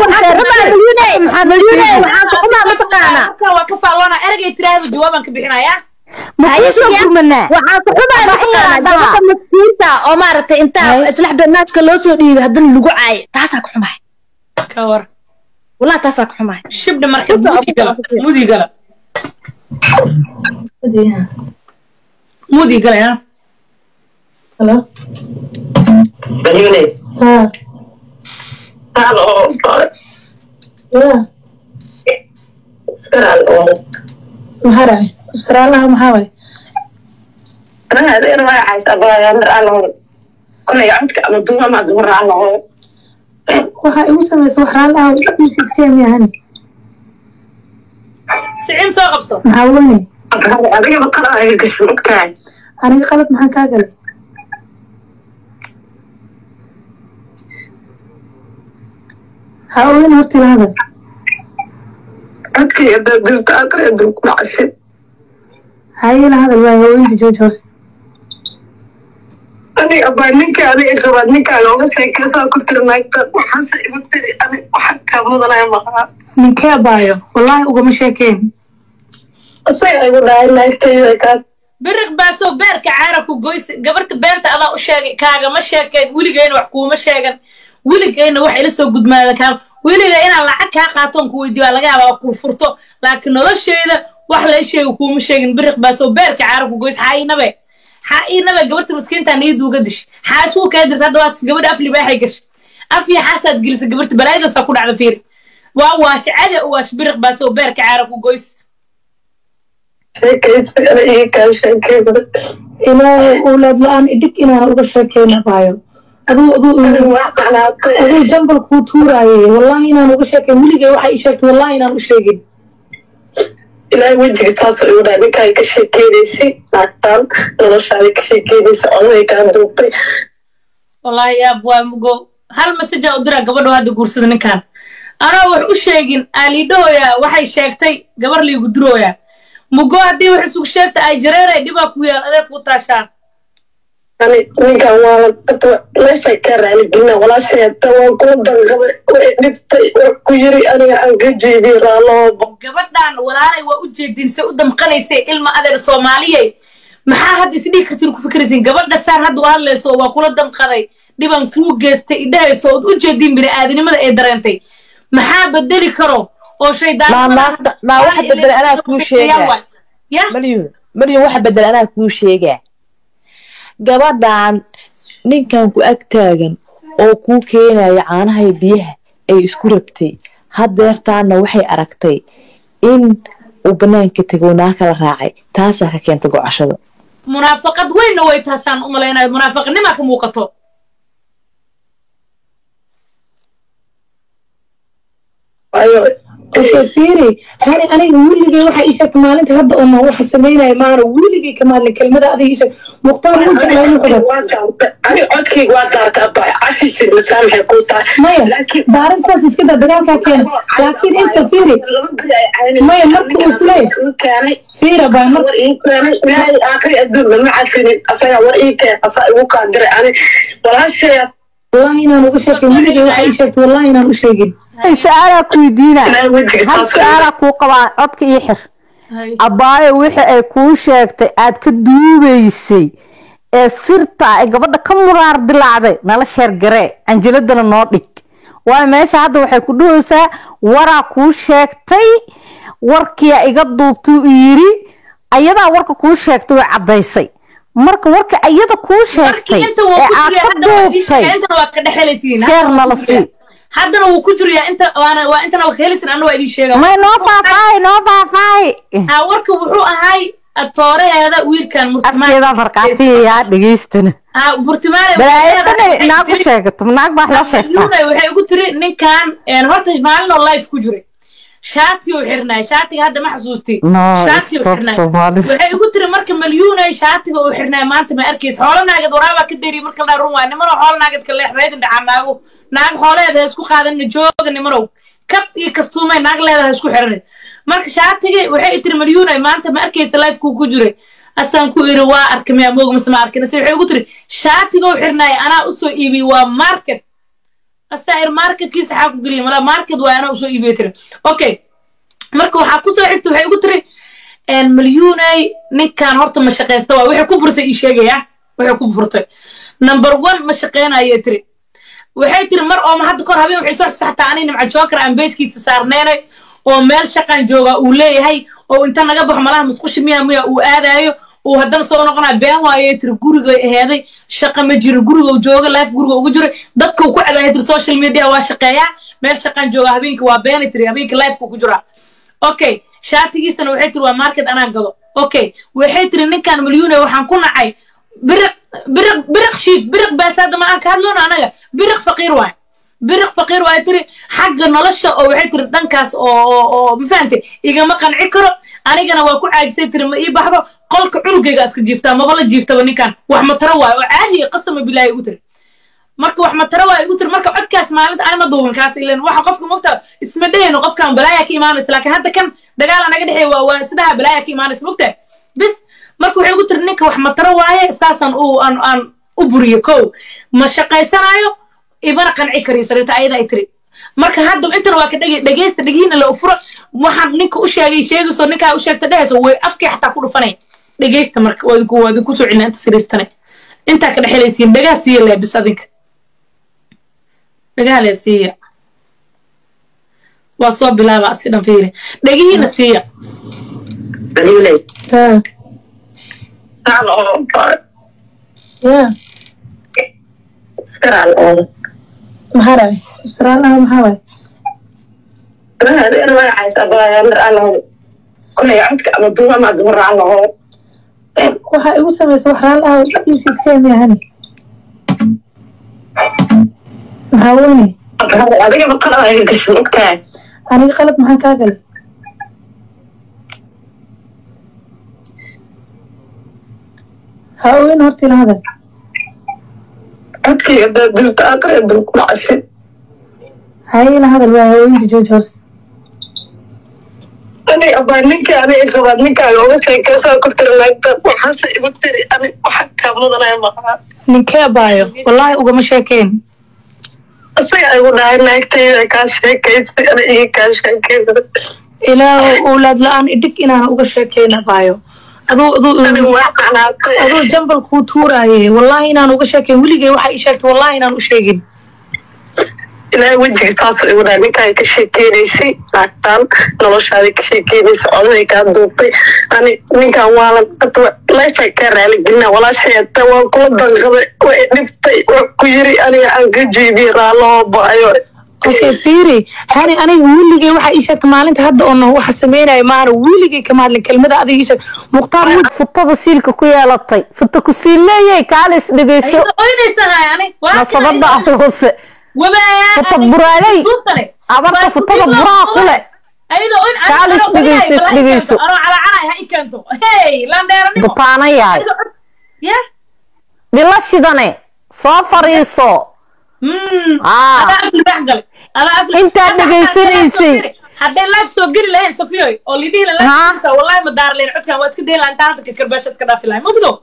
marka waa ka faalwana eragay tiraahdo jawaabaan ka bixinayaa ma kusoo gurmanaa waxaan ku xumaa mataqaanaa gabadha maskiinta oo maaragtay intaa islax beenaaska loo soo dhiibay haddana lagu caayo taasaa ku xumahay ka war wallahi taasaa ku xumahay shibdha marka mudi gala mudi gala mudi gala ya Hello? malyuune Ha. halo ya iska raali oo maxaa dhacay saraalaha maxaa waay anaga adeer magacaas abaya mar aan lahoy kolay codka ama duuma ama dumar aan lahoy waxaa igu samaysa wax raalaha iskemi ahani sicim soo qabso maxaa weyne adigaba kala aga gasho ogtahay aniga qalad maxaan kaa galay ha ogen hortila hadal codkay adaa durta aqri aduu ku dhacashay hayila hadal waay haweenka jooji horse aniga abaa ninka adiga qabaad ninkaaga uga sheekeysaa ku tiri naagta waxaase igu tiri adig waxa kaa mudanaya maqaa ninkee baayo wallaahi ugama sheekeen isaga igu dhahay naagtayda kaas biriq baasoo beerka caara ku goysa gabarta beenta adaa u sheegay kaagama sheekeen weligayna wax kuuma sheegan weligayna wax ila soo gudmaada kaama weliga inaan lacag kaa qaatoon ku weydiiyo waa laga yaabaa kul furto laakiin nolosheeda wax la sheega kuuma sheegin biriq baasoo beerka caara ku goysa xaa inabe xaa inabe gabarta maskiinta niyadda uga dish xaa isuu kaa dirta hadda waad gabadha afli baaxay gashay afya xaasaad gelisa gabarta balaayadaasaa ku dhacda fiir waa waashe cade u waash biriq baasoo beerka caara ku goysa sheekaysa ana iga kaa sheekeyda ilaahay owlaad la-aan idhig inaan uga sheekeyna baayo aduu aduu waa qanaatay aduu jambal kuu tuuraayay wallaahi inaan uga sheekeyn weligay waxay ii sheegtay wallaahi inaan u sheegin ilaahay wejiga saasoo igu dhahay ninkaa ka sheekeynaysay naagtaan noloshaada ka sheekeynaysa odaday kaa duubtay wallaahi yaab waa mugo hal masajaa u diraa gabadho hadda guursada ninkan anoo wax u sheegin aaliidhahooya waxay sheegtay gabar liigu durooya mugo haddii wax isugu sheegta ay jareeray dhibaa ku yaal adeeg kuu taashaa ani ninkan waa meesha ka raaligelina walaashayata waa kula danqaday way dhiftay wax ku yiri aniga aan ka jeediye raalooba gabadhan walaalay waa u jeedinse u damqanaysay ilma adeer soomaaliyey maxaa hadda isdhigi kartin ku fikraysin gabadha saan hadda u hadlayso waa kula damqaday dhiban kuu geystay idhahayso ood u jeedin bini'aadanimada ee dareentay maxaa bedeli karo oo Naa- naagta- naa waxa bedel anaa kuu sheegaa. ya maryun maryun waxa bedel anaa kuu sheegaa gabadhan ninkan ku ag taagan oo kuu keenaya caanaha iyo biyaha ay isku rabtay hadeertaana waxay aragtay in uu banaanka tegoo naa kala raacay taasaa ka keenta gocashada munaafaqad weynna way taasaan u malaynayo munaafaqnimaa ka muuqato ayo kasoo fiiri hani aniga weligay waxaa ii sheegtay maalinta hadda oo ma waxa samaynaya maana weligay ka maadlin kelmada adiga ii sheeg mukhtaar wuu jeclaa inuu xudo ani codkayga waa daartaa ba cafisi masaamaxay kuu tahay maya laakiin daaristaas iska daa dagaalkaa keena laakiin inta fiiri maya marka uu kuleeyahay keenay fiira baa mar war ii keenay ilaahay aakhiri adduun lama cafinin asagaa war ii keen asaa igu kaa diray ani walaashaya wallahi inaan uga sheekeyn weligay waxaa ii sheegtay wallahi inaan u sheegin su-aalaa ku weydiina ilaahay wejiga hal saasoo su-aalaa kuu qabaa codka ii xir abaayo wixii ay kuu sheegtay aad ka duubaysay ee sirta ay gabadha ka muraar dilaacday nala sheergaree anjiladana noo dhig waayo meesha hadda waxay ku dhahaysaa waraa kuu sheegtay warkiyaa iga duubtuu yiri ayadaa warka kuu sheegtay way caddaysay marka warka ayada kuu sheegtay markii inta wuu ee ku aad jiriya ka haddana waa ii duubtay sheegay intana waa ka dhexelaysiin sheer nala sii haddana wuu ku jiriyaa inta waana waa intana waa ka helaysin anna waa idiin sheega may noo faafaahay noo faafaahay ha warka wuxuu ahay tooraheeda wiilkan afkeeda farqaasiyayaa dhegeystana ha burtimaale balaayadana naag u sheegato naag baa loo sheegtaa Malyuunay waxay ugu tiri ninkan een, horta maalin oo life ku jiray shaati uu xirnaay shaatiga hadda ma xasuusti No, shaati uu stop xirnaay Somali. waxay ugu tiri marka malyuunay shaatiga uu xirnaay maanta ma arkays xoolo naagad waraabaa ka deri marka la run waa nimano xoolo naagad ka leexreedin dhacaa naago naag xooleeda ha isku qaadanina jooga nimanow kab iyo kastuumay naag leedaha isku xiranin marka shaatigii waxay tiri malyuunay maanta ma arkaysa lifekuu ku jiray asaan ku iri waa arkay miyaa moog mise ma arkin ase waxay ugu tiri shaatiga uu xirnaay anaa usoo iibiyey waa market asair marketkiisa xaa ku geliya mala market waa anaa usoo iibiyo tiri okay marka waxaa kusoo xigta waxay ugu tiri malyuunay ninkan horta ma shaqaysta waa waxay ku bursay ii sheegaya waxay ku furtay number one ma shaqaynayay tiri waxay tiri mar oo ma hadda kor habeen waxay soo xusaxtaa ani nimca joker aan beejkiisa saarneynay oo meel shaqan jooga uu leeyahay oo inta naga baxo malaha musqushi miya miya uu aadaayo uu haddana soo noqonaa been waayay tiri guriga aheeday shaqa ma jiro guriga uu jooga life guriga ugu jiro dadka uu ku cadaaya tiri social media waa shaqeeyaa meel shaqaan jooga habeenkii waa benitry habeenkii lifeka ku jiraa okay shaatigiisana waxay tiri waa market anaa gado okay waxay tiri ninkan milyuune waxaan ku nacay biriq biriq biriq shiid biriq baasaada ma aan ka hadloona anaga biriq faqiir waay biriq faqiir waay tiri xagga nolosha oo waxay tiri dhankaas oo oo oo ma fahantay igama qanci karo anigana waa ku caajisay tiri ma ii baxdo qolka cunugayga iska jiiftaa maba la jiiftaba ninkan wax mataro waayo oo caadiya qasama bilaahi ugu tiri marka wax mataro waa igu tiri marka codkaas maalinta anima duubin kaas ilan waxa qofka mogta isma dhehayno qofkan balaaya ka imaanaysa laakiin hadda kan dagaal anaga dhexeeya waa waa isdhaha balaaya ka imaanaysa mogta bis marka waxay igu tiri ninka wax mataro waaye saasaan u aan aan u buriyo kow ma shaqaysanaayo ibana qanci kariyo sariirta ayada ay tiri marka hadda intana waa ka dhege dhegeysta dhegihiina la ufuro waxaan ninka u sheegay sheegayso ninkaa u sheegta dhehayso way afkii xataa ku dhufanay dhegeysta marka waa idinku waa idinku soo celina inta sariistane intaa ka dhexelaysiin dhagaa siiya leebis adinka dhagaha lee siiya waa soo bilaaba asi dhan fiiri dhegihiina siiya Dalilay. ها Aan oo baa. يا Iskaraal oo. محارب سرالها محارب Raha reer magacaysa baa mar aan lahayn. Kulay codka ama duuma ma dumar aan lahayn. waxaa igu samaysa wax raalaha iisiskeem yahani maxaa weyne Adiga ma qalad ay gasho ogtahay. aniga qalab maxaan kaa galay ha oweyn horta ila hadal Codkayga daa dulta aqri dul ku dhacay. haye ila hadal waa haweenka jooji horta Ani abaa ninka ani qabaad ninkaaga uga sheekaysaa ku tiri laagta waxaase igu tiri ani waxa kaa mudanaya maqaa. ninkee baayo wallaahi ugama sheekeyn Isaga igu dhahay naagtayda kaa sheekaysay ani iga kaa sheekaysay. ilaa owlaad la-aan idhig inaan uga sheekeyna baayo aduu Ani aduu waa qanaatay. aduu jambal kuu tuuraaye wallaahi inaan uga sheekeyn weligay waxa ii sheegtay wallaahi inaan u sheegin ilaahay wejiga saasoo igu dhahay ninkaa ka sheekeynaysay naagtaan noloshaada ka sheekeynaysay odaday kaa duubtay ani ninkan waalan leefay kaa raaligelina walaashayata waa kula danqaday waa i dhibtay waa ku yiri aniga aan ka jeebiyey raalloo ba'ayo okay fiiri hani aniga weligay waxa ii sheegtay maalinta hadda oo noh waxa sameynaya maana weligay kama hadlin kelmada adiga ii sheeg mukhtaar wud futada siilka ku yeelatay futa ku siilleeyay kaalis dhegeyso ayada oynaysahay ani nasabada hoose futa buraaley abarta futada buraa kule Kaalis dhegeyso, dhegeyso. anoo calaacanay ha i keento hey landheeranimo butaana yahay yah dhila shidane soo fariiso Ah. adaa afli dhex galay adaa afli Intaad Hadda- hadday dhegaysanaysay. live soo geli- hadday live soo geli lahayn safiyoy oo lidhihi la Ha? live wallahi ma daar lahayn codkan waa iska dayi lahayn intaan hadda kakarbaashad ka dhaafi lahayn mugdo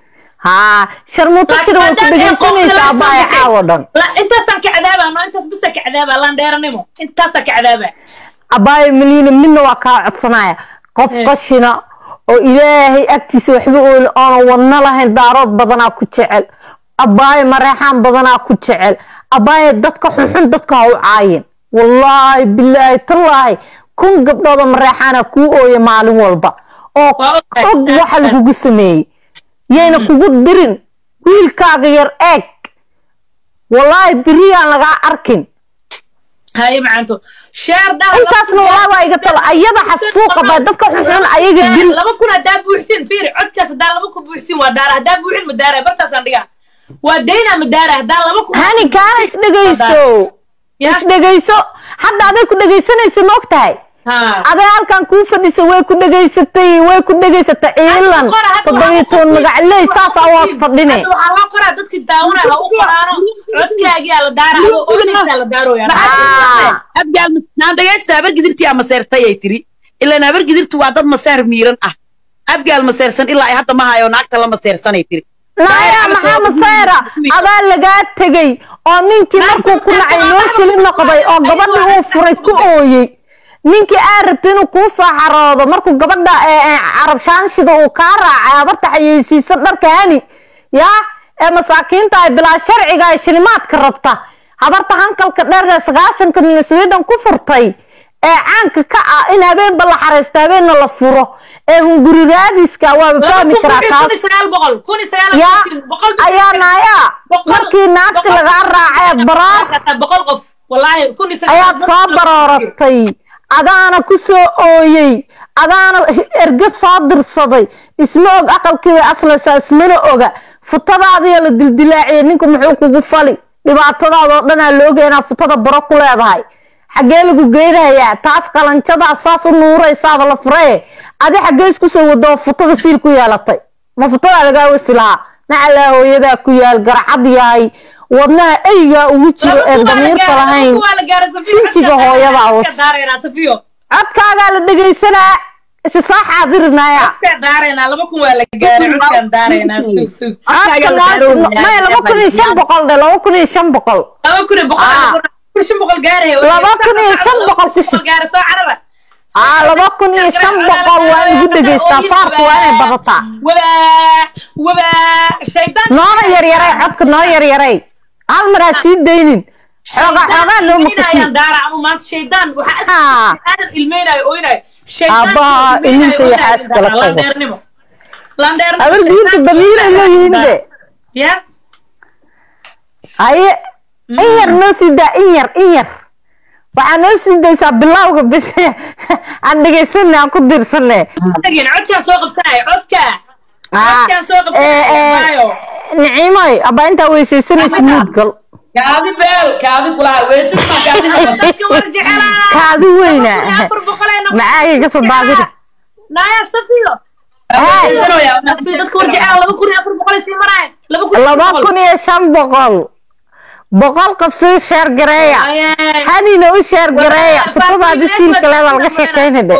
haa sharmuuto shida way ku dhegeysanaysaa abaaya caawo dhan intaasaan ka cadaabaa no intaas bisa ka cadaabaa landheeranimo intaasaan ka cadaabaa abaaya maliina midna waa kaa codsanaya qof Eh. qashina oo ilaahay agtiisa waxba ooli oonan wadno lahayn daarood badanaa ku jecel abaaya mareexaan badanaa ku jecel abaaya dadka xunxun dadka ha u caayin wallaahi bilaahi tallaahi kun gabdhooda mareexaana kuu ooya maalin walba oo Waa ogahay. og waxa lagugu sameeyey yayna kugu dirin wiilkaaga yar eeg wallaahi beriyaan lagaa arkin haye macanto sheer dhaha intaasna wallaahi waa iga talo ayada xasuuqa baa dadka xunxun ayaga dil laba kun haddaa buuxsin fiiri codkaas haddaa laba kun buuxsin waa daara haddaa buuxin ma daara bartaasaan dhigaa waa daynaa ma daara haddaa laba kun hani kaana isdhegayso Ya. isdhegayso hadda aday ku dhegaysanaysa ma og tahay ha aday halkan kuu fadhisa way ku dhegaysatay way ku dhegaysatay ciilan toddobiyo toban magacley saas awaas fadhine Hadda waxaa loo qoraa dadki daawanaya ha u qoraano codkaagiyaa la daara adoo oynaysaa la daarooyaa Ah. abgaal naan dhagaysta habar gidirtii ama seertay ay tiri ilaan habar gidirtu waa dad maseer miiran ah abgaal maseersan ilaa ay hadda ma hayo naagta la maseersanay tiri naaya maxaa masayra adaa lagaa tegey oo ninkii markuu ku nacay noo shili noqday oo gabadhii uu furay ku ooyey ninkii aa rabtay inuu kuu soo xaroodo markuu gabadha ee, ee, carab shaanshida uu kaa raacay habarta xayeysiisa dharka hani yaa ee masaakiinta ay bilaa sharciga ay shilimaadka rabta habarta hankalka dheer ee sagaashanka nin sweden ku furtay ee caanka ka ah in habeenba la xaraysto habeenna la furo ee hunguri raadiska waaba fahmi karaa taas yaa ayaa naaya markii naagti lagaa raacay baraar boqol qof wallaahi kun iyo ayaad soo barooratay adaana ku soo ooyey adaana ergad soo dirsaday isma og aqalkiibay aslaysaa ismana oga futadaadiyo la dildilaaciyay ninku muxuu kugu fali dhibaatadaadoo dhanaa looga inaa futada baro ku leedahay xaggee lagu geynhayaa taas qalanjadaa saas u nuuraysaaba la furee adi xaggee isku soo wado oo futada siil ku yeelatay ma futadaa lagaa wesi lahaa nacalaa hooyadaa ku yaal garcad yahay wadnaha eygaa ugu jiro ee damiirka lahayn sinjiga hooyadaa was codkaagaa la dhegaysanaa isi soo xaadirinaya codka maya laba kun iyo shan boqol dhe laba kun iyo shan boqol laba kun iyo shan boqol kushi aa laba kun iyo shan boqol waa igu dhegaystaa faarka waa inay badataa noona yaryaray codka noo yaryaray hal mar ha sii daynin xooga xoogaa noo maqashiaabbaha iminka iyo xaaskala qabas abargiinta damiiray leeyihiin de haye in yar noo sii daa in yar in yar waxaa noo sii daysaa bilawga bis aan dhegaysana aan ku dirsane niciimoy abaa intaa weysaysanaysa muudgal kaadi beel kaadi kulaha weysid ma kaadi kaadi weyna macaaga kasoo daadiri laba kun iyo shan boqol boqol qof sii sheer gareeya hanina u sheer gareeya futadaadi siilka leeda laga sheekayna dhe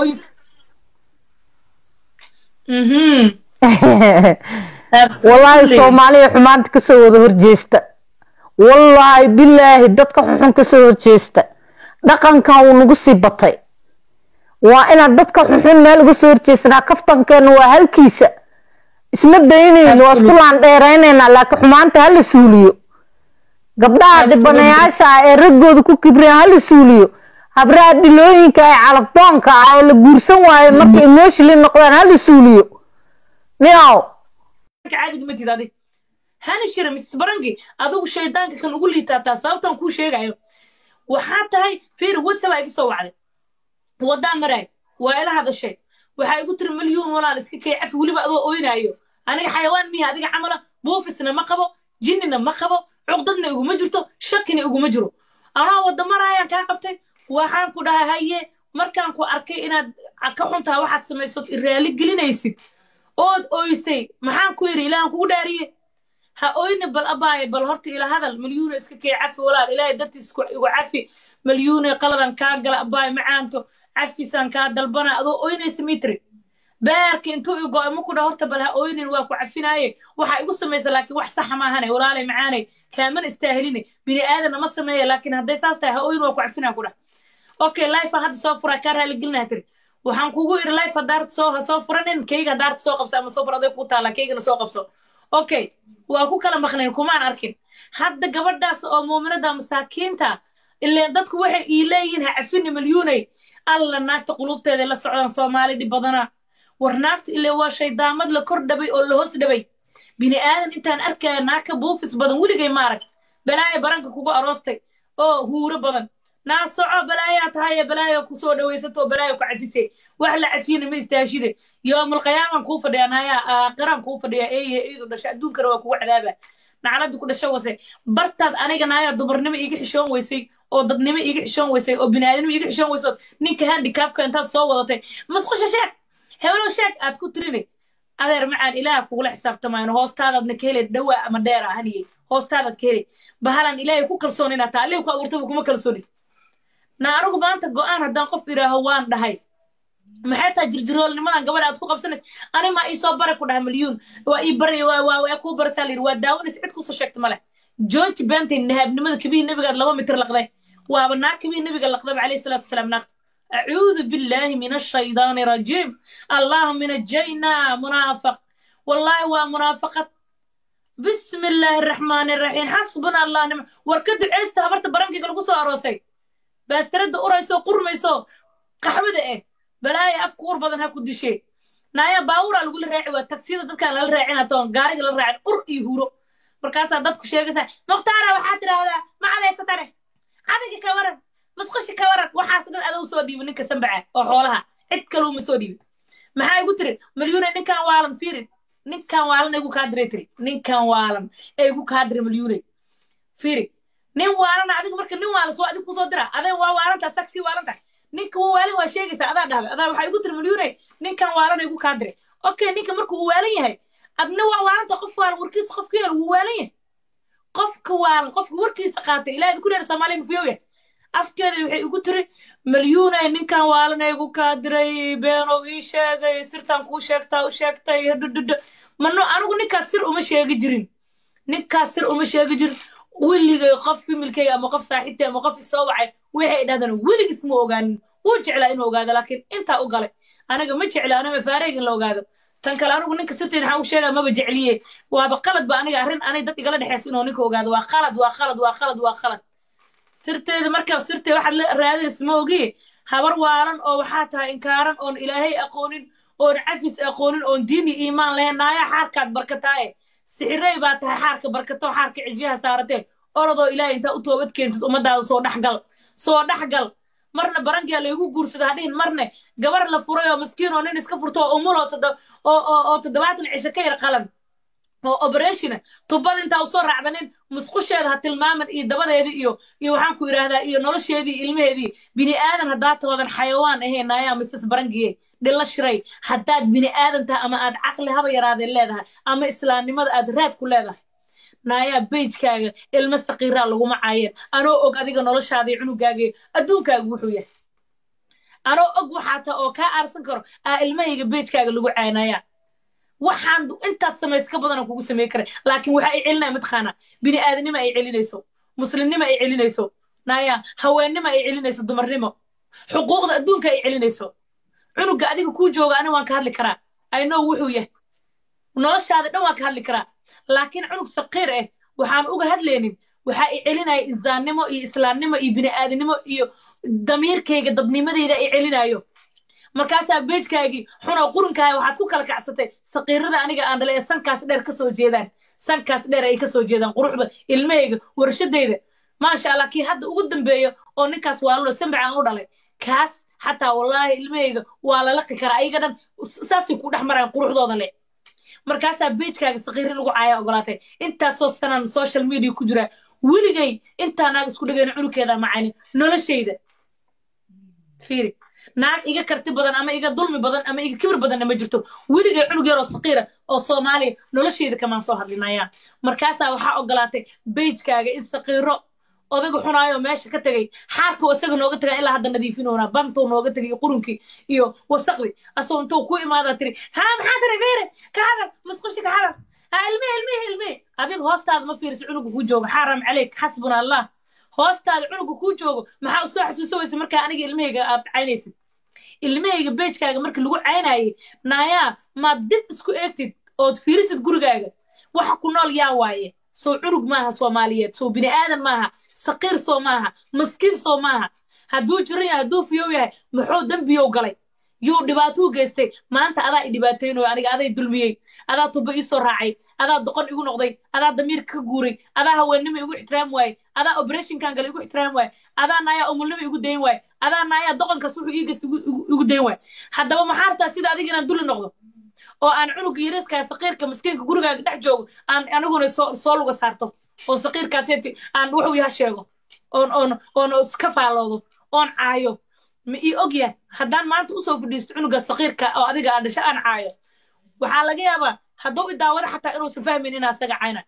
wallaahi soomaaliya xumaanta kasoo wada horjeesta wallaahi bilaahi dadka xuxun kasoo horjeesta dhaqankan wuu nagu sii batay waa inaad dadka xuxun meel uga soo horjeesanaa kaftankeena waa halkiisa isma daynayno waa isku laandheeraynaynaa laakiin xumaanta hala suuliyo gabdhaha dhibanayaasha ah ee raggooda ku kibreen hala suuliyo habraha dhilooyinka ee calafdoonka ah oo la guursan waayo markay emotionally noqdaan hala suuliyo niow hani shira mrs barangi adigu shaydaanka kan ugu liitaataa sababtan kuu sheegayo waxaa tahay fiir whatsapp iga soo wacday waddaan maraay waa ila hadashay waxaa igu tiri milyuun walaal iska kee cafi weliba adoo oynaayo aniga xayawaan miya adiga camala buufisna ma qabo jinnina ma qabo cuqdadna iguma jirto shakina iguma jiro anaa wadda maraayaan kaa qabtay waxaan ku dhahay haye markaan ku arkay inaad ka xuntaha waxaad samaysood iraali gelinaysid ood oysay maxaan ku yidhi ilaahan kugu dhaariye ha oyne bal abaaye bal horta ila hadal milyuuna iska kee cafi walaal ilaahay dartiis igu cafi milyuune qaladan kaa gala abaaye macaanto cafisaan kaa dalbana adoo oynaysa mitri beerka intuu igo ima ku dha horta bal ha oynin waa ku cafinaaye waxaa igu samaysa laakiin wax saxa maahane walaalay macaanay kaamana istaaheline bini aadanna ma sameeya laakiin hadday saas tahay ha oyn waa ku cafinaa ku dhah okay lifean hadda soo furaa kaa raaligelinaa tiri waxaan kugu iri life hadaarta soo ha soo furanin kayga hadaarta soo qabso ama soo fur aday ku taala kaygana soo qabso okay waa ku kala maqnayn kumaan arkin hadda gabadhaas oo muuminada masaakiinta ileen dadku waxay ii leeyihiin ha cafini milyuunay alla naagta qulubteeda la socdaan soomaali dhib badana war naagtu ile waa shaydaamad la kor dhabay oo la hoos dhabay bini aadan intaan arkaya naagka buufis badan weligay maarag balaayo baranka kugu aroostay oo huuro badan naa soco balaayaa tahaye balaayo kusoo dhawaysato oo balaayo ku cafisay wax la cafiyana ma istaashide yoomalqiyaaman kuu fadhiyaa naayaa aakhiraan kuu fadhiyaa eeye iidu dhasha adduunkana waa kugu cadaaba nacladda ku dhasho wase bartaad aniga naayaa dumarnimo iiga xishoon weysay oo dadnimo iiga xishoon weysay oo biniaadanimo iiga xishoon weysay ninka handicapka intaad soo wadatay masqusha sheeg heblow sheeg aad ku tirinay adeer macaan ilaah kugula xisaabtamayno hoostaadaadna ka helay dhawaa ama dheera haniyey hoostaadaad ka helay bahalan ilaahay ku kalsoon inaad taa allihi ku abuurtaba kuma kalsooni na anigu maanta go'aan haddaan qof idhaaho waan dhahay maxay tahay jirjiroolnimadan gabadha aad ku qabsanaysa ani maa ii soo bare ku dhaha milyuun waa ii bari waa kuu barasaa layidhi waa daawanaysa cid kusoo sheegta male george bentay nahaabnimada kabihii nebigaad laba mitir laqday waaba naag kabihii nebiga laqdaba calayhi salaatu wasalaam naagta أعوذ بالله من الشيطان الرجيم اللهم نجينا منافق والله ومنافقة بسم الله الرحمن الرحيم حسبنا الله نعم وركد عيستا هبرت برنكي قلقو سو أروسي بس ترد أوريسو قرميسو قحبة إيه بلاي أفكور بدن هاكو دشي نايا باورا لقول راعي والتكسير دادك على الراعي ناتون قارق الراعي قر إيهورو مركاسا دادكو شيغسا مختارة وحاتر هذا ما عليه ستره adiga ka waran masqashi ka waran waxaas dhan adou soo dhiibin ninka sambaca oo xoolaha cid kaleu ma soo dhiibin maxaa igu tiri malyuune ninkan waalan fiirin ninkan waalan igu kaa diray tiri ninkan waalan ee igu kaa diray malyuune fiiri nin waalan adiga marka nin waalan soo adiga kusoo dira adee waa waalantaa sag sii waalan tahay ninka wuu waalan waa sheegaysaa adaa dhahday adaa waxaa igu tiri malyuune ninkan waalan igu kaa diray okay ninka marka uu waalan yahay adna waa waalanta qof waalan warkiisa qofka yar wuu waalan yahay qofka waalan qofka warkiisa qaatay ilaahay ku reer soomaaliya mafiyow yahay afkeeda waxay igu tiri malyuunay ninkan waalan igu kaa diray beenow ii sheegay sirtaan kuu sheegtaa u sheegtay dhudhudh mano anigu ninkaas sir uma sheegi jirin ninkaas sir uma sheegi jirin weligay qof fimilkayga ama qof saaxiibtay ama qof isoo wacay waxay dhahdaan weligis ma ogaanin wuu jeclaa inuu ogaado laakiin intaa u galay aniga ma jecla anama faareeg in la ogaado tan kale anigu ninka sirteed waxaan u sheegaa maba jecliye waaba qalad ba aniga arrin anay dad igala dhexeysa inuu ninka ogaado waa qalad waa qalad waa qalad waa qalad sirteeda markaa sirtee waxaad la raadaysa ma ogiye habar waalan oo waxaa tahay inkaaran oon ilaahay aqoonin oon cafis aqoonin oon diini iimaan lahayn naaya xaarkaad barkataaye sixirey baa tahay xaarka barkato xaarka cijiyaha saaratee orodoo ilaahay intaa u toobad keentid ummadaada soo dhexgal soo dhexgal marna barankaa laygu guursada hadhihin marne gabar la furay oo maskiin oo nin iska furto oo umul oo toddobaatan cisho ka yar qalan oo operationa tubada intaa usoo raacdanin musqusheeda ha tilmaaman iyo dabadeedii iyo iyo waxaan ku idhaahdaa iyo nolosheedii ilmaheedii bini aadan haddaa toodan xayawaan ahayn naayaa mises barangiye dhilla shiray haddaad bini aadan tahay ama aad caqli haba yaraadeen leedahay ama islaamnimada aad raad ku leedahay naayaa beijkaaga ilmo saqiiraa laguma caayeen anoo og adiga noloshaada iyo cunugaaga adduunkaaga wuxuu yahay anoo og waxaa ta oo kaa aarsan karo aa ilmahayga beijkaaga lagu caaynayaa waxaan intaad samays ka badan kugu samey kara laakiin waxa ay celinaya mataqaana bini aadanimo ay celinayso muslimnimo ay celinayso naya haweennimo ay celinayso dumarnimo xuquuqda adduunka ay celinayso cunuga adiga kuu jooga ani waan ka hadli karaa aynow wuxuu yahay noloshaada dhan waan ka hadli karaa laakiin cunug saqiir ah waxaan uga hadlaynin waxa ay celinaya isaannimo iyo islaamnimo iyo bini aadanimo iyo damiirkayga dadnimadeyda ay celinayo markaasaa beejkaagii xunoo qurinkaaya waxaad ku kala kacsatay saqiirada aniga aan dhalay ee sankaas dheer ka soo jeedaan sankaas dheer ay ka soo jeedaan quruxda ilmahayga warshadayda maasha allah kii hadda ugu dambeeyo oo ninkaas waalulo sambac aan u dhalay kaas xataa wallaahi ilmahayga waa la laqi karaa ayaga dhan saasay ku dhex marayaan quruxdooda le markaasaa beejkaaga saqiiri lagu caaya ogolaatay intaasoo sanaan social media ku jira weligay intaa naag isku dhegayna cunugeeda macaynin noloshayda fiiri naag iga karti badan ama iga dulmi badan ama iga kibir badanna ma jirto weligay cunug yaroo saqiira oo soomaaliya noloshayda kamaan soo hadlinayaan markaasaa waxaa ogolaatay beijkaaga in saqiiro odaga xunaayo meesha ka tegay xaarkuu isaga nooga tagaa ilaa hadda nadiifinoonaa bantuu nooga tegay iyo qurunkii iyo wasaqdi asoo intuu ku imaadaa tiri haa maxaa tiri fiiri ka hadal musqushi ka hadal ha ilmihi ilmihi ilmihi adiga hoostaada ma fiiriso cunuga kuu joogo xaram caleyk xasbuna allah hoostaada cunuga kuu joogo maxaa usoo xasuusawaysa markaa aniga ilmahayga aad caynaysid ilmahayga beejkaaga marka lagu caynaayay naayaa maad dib isku eegtid ood fiirisid gurigaaga waxa ku nool yaa waaye soo cunug maaha soomaaliyeed soo bini aadan maaha saqiir soo maaha maskiin soo maaha hadduu jiran yahay hadduu fiyow yahay muxuu dembiyow galay yuu dhibaatuu geystay maanta adaa i dhibaataynayo aniga aday dulmiyey adaa tuba ii soo raacay adaa doqon igu noqday adaa damiirka ka guuray adaa haweennimo igu ixtiraam waaye adaa operationkan gale igu ixtiraam waaye adaa naayaa umulnimo igu dayn waaye adaa naayaa doqonkaas wuxuu ii geystay igu dayn waaye haddaba maxaa rabtaa sida adiga inaan duli noqdo oo aan cunuga yariiskaa saqiirka maskiinka gurigaaga dhex joogo aan aniguna soo soo luga saarto oo saqiirkaasi aan wuxuu yaha sheego oon oon oon iska faalloodo oon caayo ma ii og yahay haddaan maanta usoo fadhiisto cunuga saqiirka oo adiga aan dhasho aan caayo waxaa laga yaabaa hadduu i daawado xataa inuusan fahmin inaa isaga cayna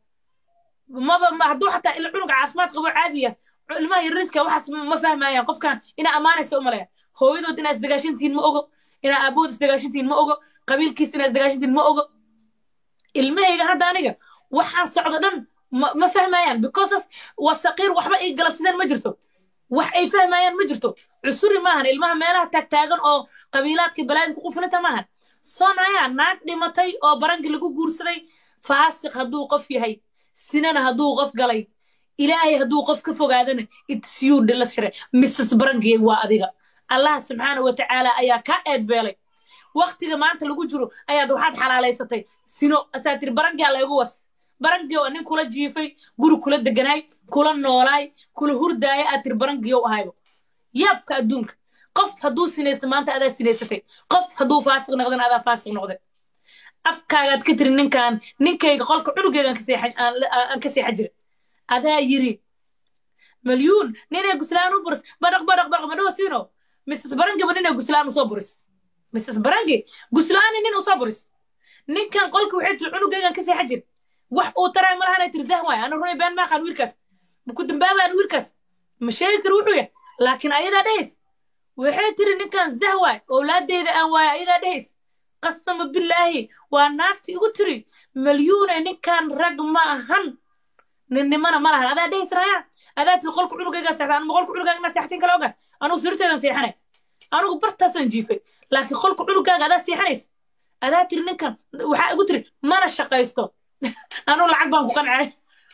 maba hadduu xataa ila cunuga caafimaad qabo caadiya ilmaha yariiska waxaas ma fahmayaan qofkan inaa ammaanaysa umalaya hooyadood inaa isdagaashantihiin ma ogo inaa aabood isdagaashantihiin ma ogo qabiilkiis inaa isdagaashantihiin ma ogo ilmahayga hadda aniga waxaan socdo dhan ma fahmayaan because of waa saqiir waxba ay galabsadeen ma jirto wax ay fahmayaan ma jirto cusuri maahan ilmaha meelaha taagtaagan oo qabiilaadka balaadi ku qufinanta maahan soonaya naag dhimatay oo baranki lagu guursaday faasiq hadduu qof yahay sinana hadduu qof galay ilaahay hadduu qof ka fogaadana itsiyu dhila shire mrs barankiyay waa adiga allah subxaana wa tacaala ayaa kaa eedbeelay waktiga maanta lagu jiro ayaad waxaad xalaalaysatay sino asaa tiri barankaa laygu was barangiyow nin kula jiifay guri kula deganaay kula noolaay kula hurdaaya aad tiri barangiyow ahaybo yaabka adduunka qof hadduu sinaysto maanta adaa sinaysatay qof hadduu faasiq noqdana adaa faasiq noqday afkaagaad ka tiri ninkan ninkayga qolka cunugeygaan ka seexan- aan la- aan ka seexa jira adaa yiri مليون نينا غسلان وبرس بدق بدق بدق بدو سينو مسس برنجي بنينا غسلان وصو برس مسس برنجي غسلان نين وصو برس نين كان قولك وحيد العنو جاي كسي حجر وح او ترى ما لها ترزاه واي انا روني بان ما خان ويركس بكنت بابا ان ويركس مشاكل روحويا لكن ايدا ديس وحيد تري نين كان زهواي اولادي اذا ان واي ايدا ديس قسم بالله وناكتي قلتري مليون نين كان رقم هن ninnimana ma lahan adaa dhehis raya adaa tii qolka cunugaygaa seexda anuma qolka cunugaaga seextin kale oga anugu sirteedan seexanay anugu bartaasaan jiifay laakiin qolka cunugaaga adaa seexanays adaa tiri ninkan waxaa igu tiri mana shaqaysto anugu lacag baan ku qancay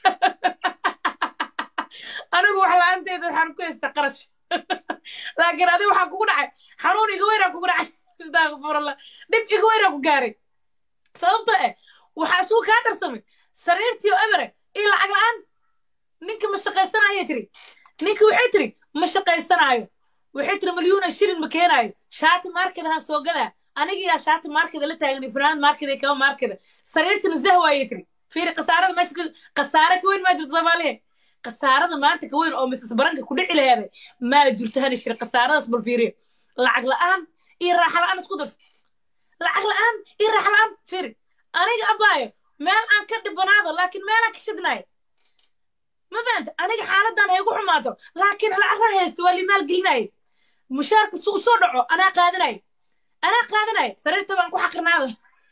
anigu wax la-aanteeda waxaan ku haystaa qarash laakiin adi waxaa kugu dhacay xanuun iga weynaa kugu dhacay astaqfirullah dhib iga weynaa ku gaaray sababtoo eh waxaa isugu kaa darsamay sariirtii oo ebere iyo lacag la-aan ninka ma shaqaysanayay tiri ninka waxay tiri ma shaqaysanaayo waxay tiri malyuuna shilin ma keenaayo shaati markedahan soo gadaa anigiyaa shaati markeda la taagan iyo fanaanad markeda iyo kaba markeda sariirtana zahwaayay tiri fiiri khasaarada meesha ka khasaare ka weyn maa jirto soomaaliya khasaarada maanta ka weyn oo misas baranka ku dhici laheeday maa jirto hana shiri khasaaradaas bal fiiriyo lacag la-aan iyo raaxa la-aan isku darso lacag la-aan iyo raaxa la-aan fiiri aniga abaayo meel aan ka dhibanaado laakiin meelaan ka shidnayo ma fahamta aniga xaaladan haygu xumaato laakiin lacag haysto waa limaal gelinayo mushaarka su usoo dhaco anaa qaadanayo anaa qaadanayo sariirta baan ku xaqirnaado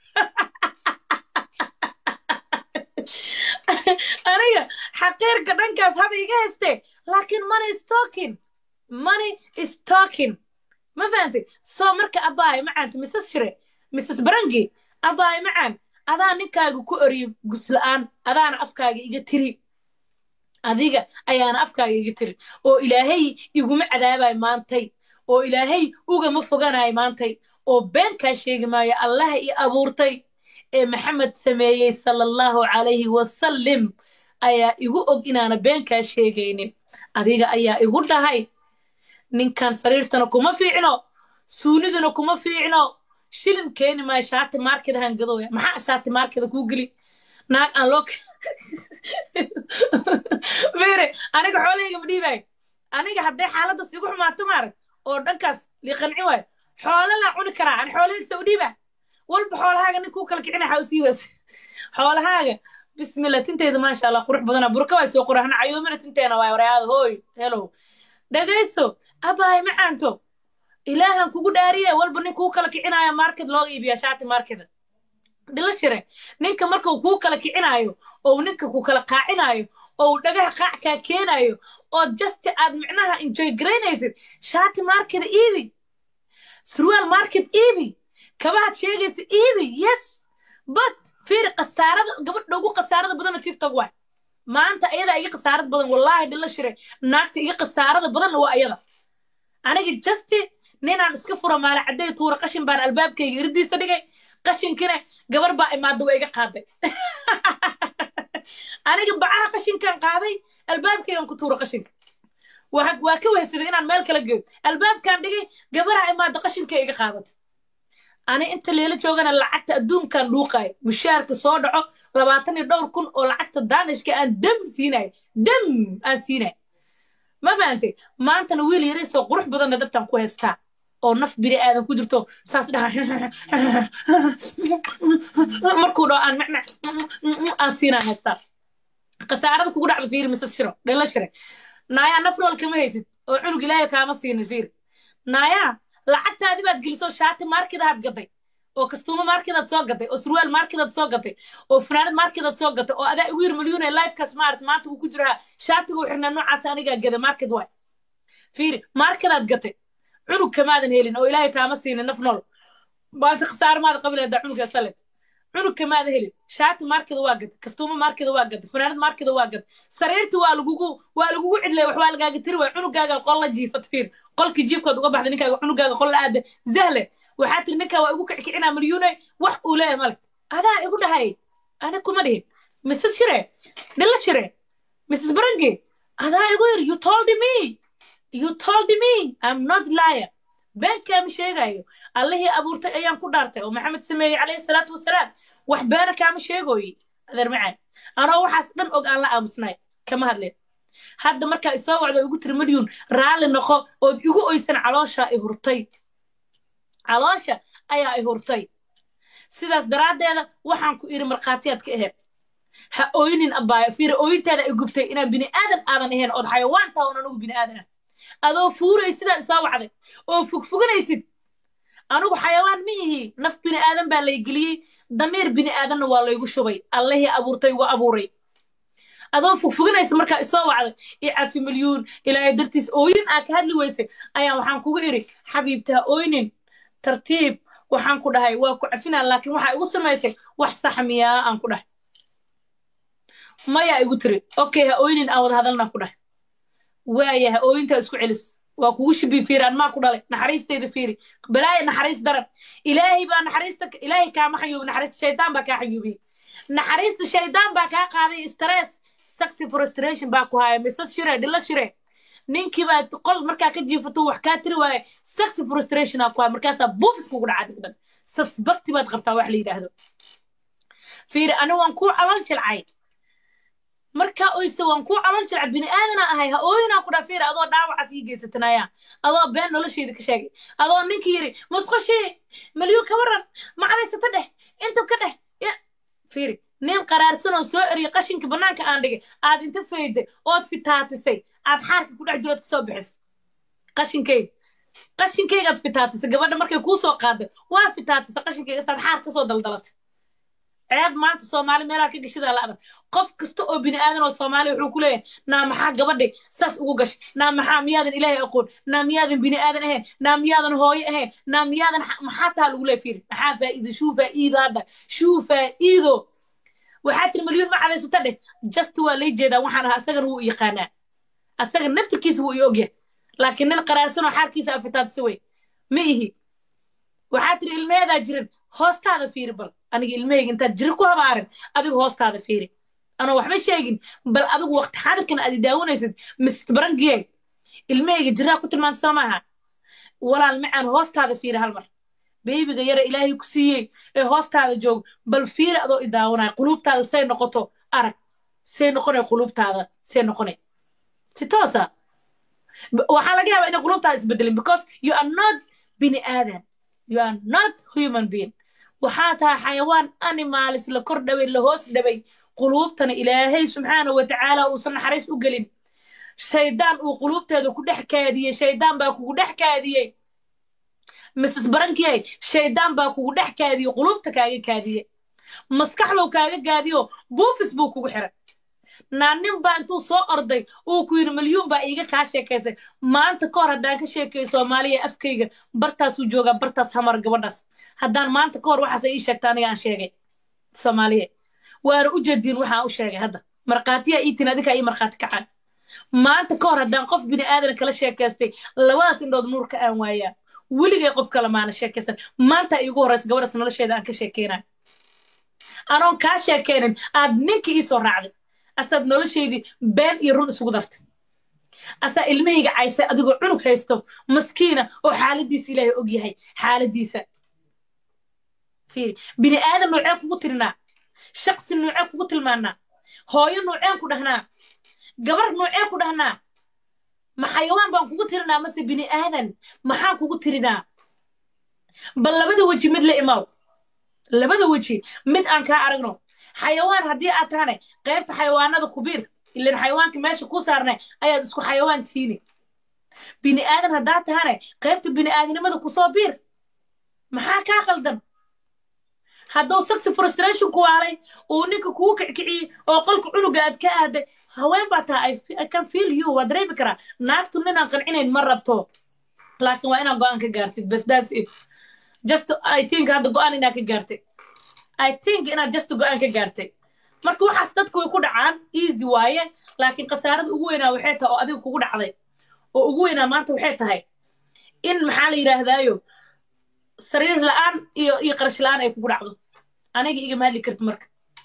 aniga xaqiirka dhankaas haba iga haystee laakiin money is talking money is talking ma fahantay soo marka abaayo macaanta misas shire misas barangi abaayo macaan adaa ninkaaga ku oriyo gusla'aan adaana afkaaga iga tiri adiga ayaana afkaaga iga tiri oo ilaahay iguma cadaabayo maantay oo ilaahay ugama foganayo maantay oo beenkaa sheegi maayo allaha i abuurtay ee maxamed sameeyey sala allahu calayhi wasalim ayaa igu og inaana beenkaa sheegaynin adiga ayaa igu dhahay ninkan sariirtana kuma fiicno suuniduna kuma fiicno shilin keeni maayo shaati markeda hangadooya maxaa shaati markeda kuu geli naag aan loo fere aniga xoolahayga ma dhiibayo aniga hadday xaaladaas igu xumaato maarag oo dhankaas liqanci waayo xoolo laa cuni karaa ani xoolahayga sa u dhiiba walba xoolahaaga nin kuu kala kicina waxaa usii weysa xoolahaaga bismillah tinteeda maasha allah qurux badana burka waa soo qurahna cayoomina tinteena waay warayaada hooy helow dhagayso abaay macaanto ilaahan kugu dhaariye walba nin kuu kala kicinaayo market looga iibiyaa shaati markeda dhila shire ninka markuu kuu kala kicinaayo oo ninka ku kala qaacinaayo oo dhagaha qaac kaa keenayo oo just aad micnaha enjoy garaynaysid shaati markeda iibi surwaal market iibi kabahaad sheegaysa iibi yes but fiiri khasaarada gabadha ugu khasaarada badana tiktok waay maanta ayadaa iga khasaarad badan wallaahi dhila shire naagta iga khasaarada badanna waa ayada aniga justi ninaan iska furo maala cadday tuura qashin baan albaabkayga irdiisa dhigay qashinkina gabar baa imaada waa iga qaaday aniga bacaha qashinkan qaaday albaabkaygan ku tuura qashinka waa waa ka wehsaday inaan meel kala geeyo albaabkan dhigay gabaraa imaada qashinka iga qaadatay ani inta leela joogana lacagta adduunkan dhuuqayo mushaarka soo dhaco labaatan iyo dhowr kun oo lacagta daanishka aan dam siinayo dam aan siinayo ma fahantay maantana wiil yaraysoo qurux badanna dhabtan ku haystaa oo naf bini aadan ku jirto saas dhaha markuu dhaho aan macmac aan siinaan haystaa khasaarada kugu dhacda fiiri mise shiro dhela shire naayaa naf nool kama haysid oo cunug ilaahay kaama siinin fiiri naayaa lacagtaadi baad geliso shaati markedaad gaday oo kastuumo markedaad soo gaday oo surwaal markedaad soo gaday oo funaanad markedaad soo gaday oo adaa igu yir milyuune lifekaas maarat maanta uu ku jiraa shaatiga uu xirnaa noocaas anigaa gada market waay fiiri markedaad gatay cunug kamaadan helin oo ilaahay kaama siinin naf nool maanta khasaar maada qabi lahadaa cunuggaa sale cunug kamaada helin shaati markeda waa gaday kastuumo markeda waa gaday funaanad markeda waa gaday sariirta waa lagugu waa lagugu cidlay wax waa lagaaga tiri waay cunugaaga qol la jiifat fiir qolkii jiifkood uga baxday ninkaaga cunugaaga qol la aada zahle waxaa tiri ninkaa waa igu kickicinaa milyuune wax uu leeyahay male adaa igu dhahay ani kuma dhihin mrs shire dhilla shire mrs barange adaa igu yiri you told me you told me i'm not liar beenkaama sheegayo allihii abuurtay ayaan ku dhaartay oo maxamed sameeyey calayhi salaatu wasalaam wax beena kaama sheegooyi adeer macaan anoo waxaas dhan og aan la aamusnay kama hadleen hadda markaa isoo wacdo igu tiri maryun raalli noqo ood igu oysan caloosha i hurtay caloosha ayaa i hurtay sidaas daraaddeeda waxaan ku iri markhaatiyaad ka aheyd ha ooynin abaayo fiira ooyintaada ay gubtay inaan bini aadan aadan ahayn ood xayawaan taha oon anugu bini aadan ah adoo fuuray sidaa isoo wacday oo fogfoganaysid anugu xayawaan ma ihi naf bini aadan baa lay geliyey damiir bini aadanna waa laygu shubay allahii abuurtay igu abuuray adoo fogfoganaysa markaa isoo wacday i cafi milyuun ilaahay dartiis ooyin aa ka hadli weysay ayaan waxaan kugu iri xabiibta ha ooynin tartiib waxaan ku dhahay waa ku cafinaa laakiin waxaa igu samaysay wax sax miyaa aan ku dhahay mayaa igu tiri okay ha ooynin aan wada hadalnaa ku dhahay waayaha ooyintaa isku celis waa kugu shibi fiiri an maa ku dhalay naxariisteyda fiiri balaaya naxariis daran ilaahay baa naxariista ilaahay kaama xayuubi naxariista shaydaan baa kaa xayuubiyey naxariista shaydaan baa kaa qaaday stress saxy frustration baa ku haya mise shire dhilo shire ninkii baa qol markaa ka jiifato wax kaa tiri waaye saxy frustration aa ku haya markaasaa buufis kugu dhacaa digdan sasbakti baad qabtaa wax la yidhaahdo fiiri ani waan kuu calol jilcay markaa oyse waan kuu calol jilca bini aadana ahay ha ooyinaa ku dhafiir adoo dhaawacaas ii geysatanaya adoo been nolosheeda ka sheegay adoo ninkii yidhi musqoshii malyuun ka waran macdaysata dheh inta ka dheh fiiri nin qaraarsan oo soo eriyay qashinka bannaanka aan dhigay aad inta fayday ood fitaatisay aad xaarka ku dhex jirood kasoo bixis qashinkayga qashinkaygaad fitaatisay gabadha markay kuu soo qaaday waa fitaatisay qashinkayga saad xaar kasoo daldalatay ceeb maanta soomaali meelaha ka gashadaa la adag qof kasta oo bini aadan oo soomaali wuxuu ku leeyahay naa maxaa gabadhay saas ugu gashay naa maxaa miyaadan ilaahay aqoon naa miyaadan bini aadan ahayn naa miyaadan hooyo ahayn naa miyaadan maxaa taha lagu leeya fiiri maxaa faa'iido shuu faa'iido hadda shuu faa'iido waxaa tiri milyuun ma cadaysata dheh just waa lay jeedaa waxaan ahaa asagana wuu yaqaanaa asaga naftirkiisa wuu i ogyahay laakiin nin qaraarsan oo xaarkiisa afitaadisa wey ma ihi waxaa tiri ilmeheedaa jirin hoostaada fiiri bal aniga ilmahayga intaad jiri ku habaarin adiga hoostaada fiiri anoo waxba sheegin bal adigu waqti xadirkan aad daawanaysid mist barangiyay ilmahayga jiraa ku tilmaanta soo maaha walaal macaan hoostaada fiiri hal mar beybiga yara ilaahay ku siiyey ee hoostaada joog bal fiiri adoo i daawanaya quluubtaada say noqoto arag say noqonay quluubtaada say noqonay si toosa waxaa laga yaabaa inay quluubtaada isbedelin because you are not bini aadan you are not human being waxaa tahay xayawaan animalis la kor dhaway la hoos dhaway quluubtana ilaahay subxaana wa tacaala uusan naxariis u gelin shaydaan uu quluubteeda ku dhex kaadiyey shaydaan baa kugu dhex kaadiyey mrs barankiyay shaydaan baa kugu dhex kaadiyey quluubta kaaga kaadiyey maskaxlow kaaga gaadiyo buufis buu kugu xiray naanin baa intuu soo orday uu ku yidhi milyuun baa iiga kaa sheekaysay maanta ka hor haddaan ka sheekeeyo soomaaliya afkayga bartaasuu joogaa bartaas hamar gabadhaas haddaan maanta ka hor waxaase ii sheegta aniga aan sheegay soomaaliya waana u jeediin waxaan u sheegay hadda markhaatiyaa ii tin adinkaa ii markhaati kacaan maanta ka hor haddaan qof bini aadan kala sheekaystay labadaas indhood nuur ka aan waayaa weligay qof kale maana sheekaysan maanta iigu horraysa gabadhaas nolosheeda aan ka sheekeynayo anoon kaa sheekeynin aad ninka ii soo raacday asaad nolosheydii been iyo run isugu dartay asaa ilmahayga caysay adigoo cunug haysto maskiina oo xaaladiisa ilaahay og yahay xaaladiisa fiiri bini aadan noocee kugu tirinaa shaqsi noocee kugu tilmaanaa hooyo nooceen ku dhahnaa gabar noocee ku dhahnaa ma xayawaan baan kugu tirinaa mase bini aadan maxaan kugu tirinaa bal labada weji mid la imaw labada weji mid aan kaa aragno xayawaan haddii aad tahane qaybta xayawaanada kubiir ilan xayawaanka meesha ku saarnay ayaad isku xayawaan tiini bini aadan haddaad tahane qaybta bini aadanimada kusoo biir maxaa kaa qaldan hadduu saxi frustration ku waalay uu ninka kugu kickiciyey oo qolka cunuga aad ka aaday haween baa taha i can feel you waa dareemi karaa naagtu ninaan qancinayn ma rabto laakiin waa inaad go-aan ka gaartid bas that's it just i think hadda go-aan inaad ka gaartay i think inaad just go-aan ka gaartay marka waxaas dadka way ku dhacaan easy waaye laakiin khasaarada ugu weynaa waxay tahay oo adiga kugu dhacday oo ugu weynaa maanta waxay tahay in maxaa la yidhaahdaayo sariir la'aan iyo iyo qarash la'aan ay kugu dhacdo aniga igama hadli karti marka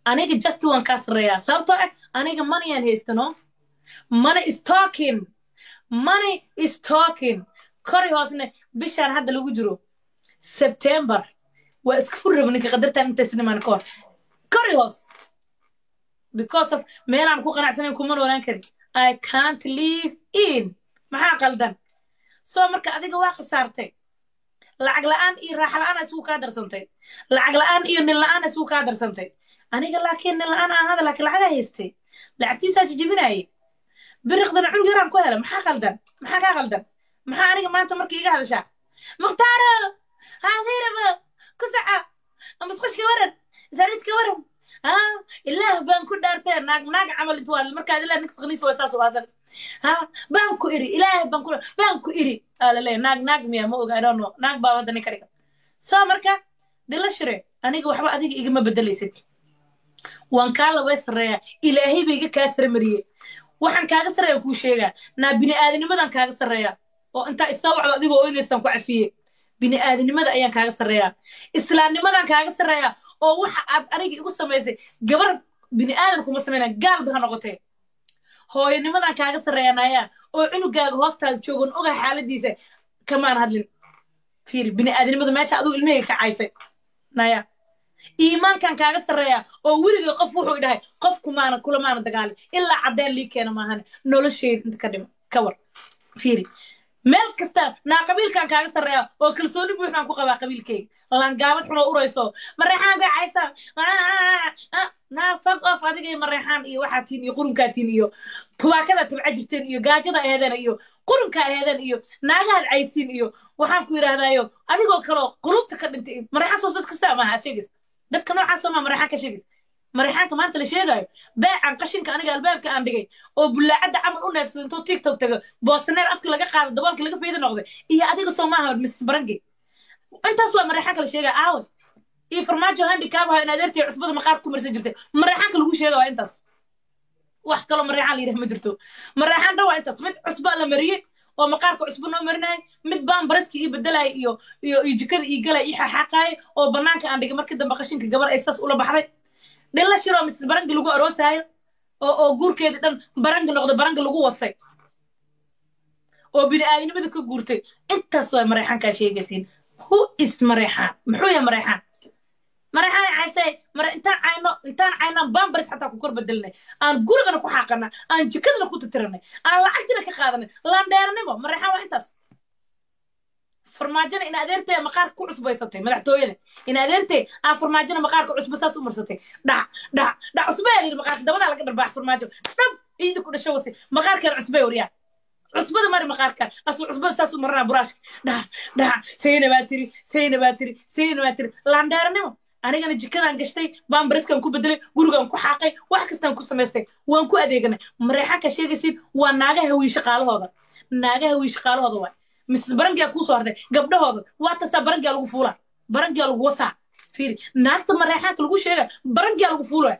aniga just waan kaa sarreeyaa sababtoo ah aniga moneyaan haystano money is talking money is talking kori hoosne bishaan hadda lagu jiro september waa iska furi raba ninka qadartan intaysnimaan ka hor kori hoos because of meelaan ku qanacsanayn kuma noolaan karin i can't live in maxaa qaldan soo marka adiga waa khasaartay lacag la'aan iyo raaxa la'aan isugu kaa darsantay lacag la'aan iyo nin la'aan isugu kaa darsantay aniga laakiin nin la'aan aan hada laakiin lacagaa haystay lacagtiisaa jijibinaaye biriqdana cunug yaraan ku hela maxaa qaldan maxaa kaa qaldan maxaa aniga maanta markii iga hadashaa mukhtaaro haadiraba kusaca masqashka waran saaridka waran ها إله بانكو دارتي ناق ناق عمل توال مركا إله نكس غنيس واساس واساس ها بانكو إري إله بانكو بانكو إري قال لي ناق ناق ميا مو I don't know ناق بابا دني كريكا سو مركا دلا شري أنا وحبا أديك إيجا ما بدلي سيد وان كالا ويسريا إلهي بيجا كاسر مريه waxaan kaaga sarreeya kuu sheegaa naa bini'aadinimadan kaaga sarreeya oo intaa isoo wacdo adigoo oynaysaan ku cafiye bini'aadanimada ayaan kaaga sarreeyaa islaamnimadan kaaga sarreeyaa oo waxa aad aniga igu samaysay gabar bini'aadan kuma samaynaa gaalba ha noqotee hooyanimadan kaaga sarreeyaa nayaa oo cunugaaga hoostaada joogan ogaa xaaladiisa kamaan hadlin fiiri bini'aadanimadu meesha adigu ilmahayga kacaysay naya iimaankan kaaga sarreeyaa oo weligay qof wuxuu dhahay qof kumaana kulamaana dagaalin ilaa caddeen lii keena maahane nolosheyda inta ka dhima ka war fiiri meel kasta naa qabiilkan kaaga sarreeya oo kalsooni buuxnaan ku qabaa qabiilkayga langaabad xunoo urayso mareexaan bay caysa naa fag off adigay mareexaan iyo waxaa tiin iyo qurunkaa tiin iyo tubaakada tabca jirteen iyo gaajada aheedeen iyo qurunka aheedeen iyo naagahaad caysiin iyo waxaan ku yidhaahdaayo adigoo kaleo qulubta ka dhintay mareexaan soo dad kasta maaha aad sheegaysa dadka noocaasoo maa mareexaan ka sheegaysa mareexaanka maanta la sheegayo beecan qashinka aniga albaabka aan dhigay oo bullaacadda camal u neefsada intuu tiktok tago boosaneer afka laga qaado daboolka laga fayda noqday iyo adiga soo maaha mrs barange intaas waa mareexaanka la sheegaya aawe iyo farmaajo handicaabaha in adeertay cusbada maqaarka ku marsan jirtay mareexaanka lagu sheega waa intaas wax kaloo mareexaan la yidhaha ma jirto mareexaan dhan waa intaas mid cusba la mariyey oo maqaarka cusbo noo marinaya mid baan baraski ii bedelaya iyo iyo iyo jikada ii galaya ii xaxaaqaaya oo banaanka aan dhigay markii dambe qashinka gabar ay saas ula baxday dhilla shiroo mrs barangi lagu aroosaayo oo oo guurkeeda dhan barangi noqday barangi lagu wasay oo bini'aadanimada ka guurtay intaas waa mareexaankaa sheegaysiin who is mareexaan muxuu yahay mareexaan mareexaan caysay mare intaan cayno intaan caynaan bambaris xataa ku kor bedelinay aan gurigana ku xaaqanay aan jikadana ku titiranay aan lacagtina ka qaadanay laandheeranimo mareexaan waa intaas farmaajana in adeertee maqaarka ku cusbaysatay madaxtooyada in adeertee aan farmaajana maqaarka cusba saas u marsatay dhac dhac dhac cusbaa layidhi maqaarka dabadaa laga dharbaax farmaajo dhab ciida ku dhasho wase maqaarkaan cusbay waryaa cusbada mari maqaarkan asu cusbada saas u maranaa buraashka dhac dhac sayna baa tiri sayna baa tiri sayna baa tiri laandheeranimo anigana jikadaan gashtay baambariskan ku bedelay gurigaan ku xaaqay wax kastaan ku samaystay waan ku adeeganay mareexaanka sheegaysid waa naagaha hawii shaqaalahooda naagaha hawii shaqaalahooda waay mrs barangiyaa kuu soo hartay gabdhahooda waa tasaa barangiyaa lagu fuulaa barangiyaa lagu wasaa fiiri naagta mareexaanka lagu sheega barangiyaa lagu fuulaa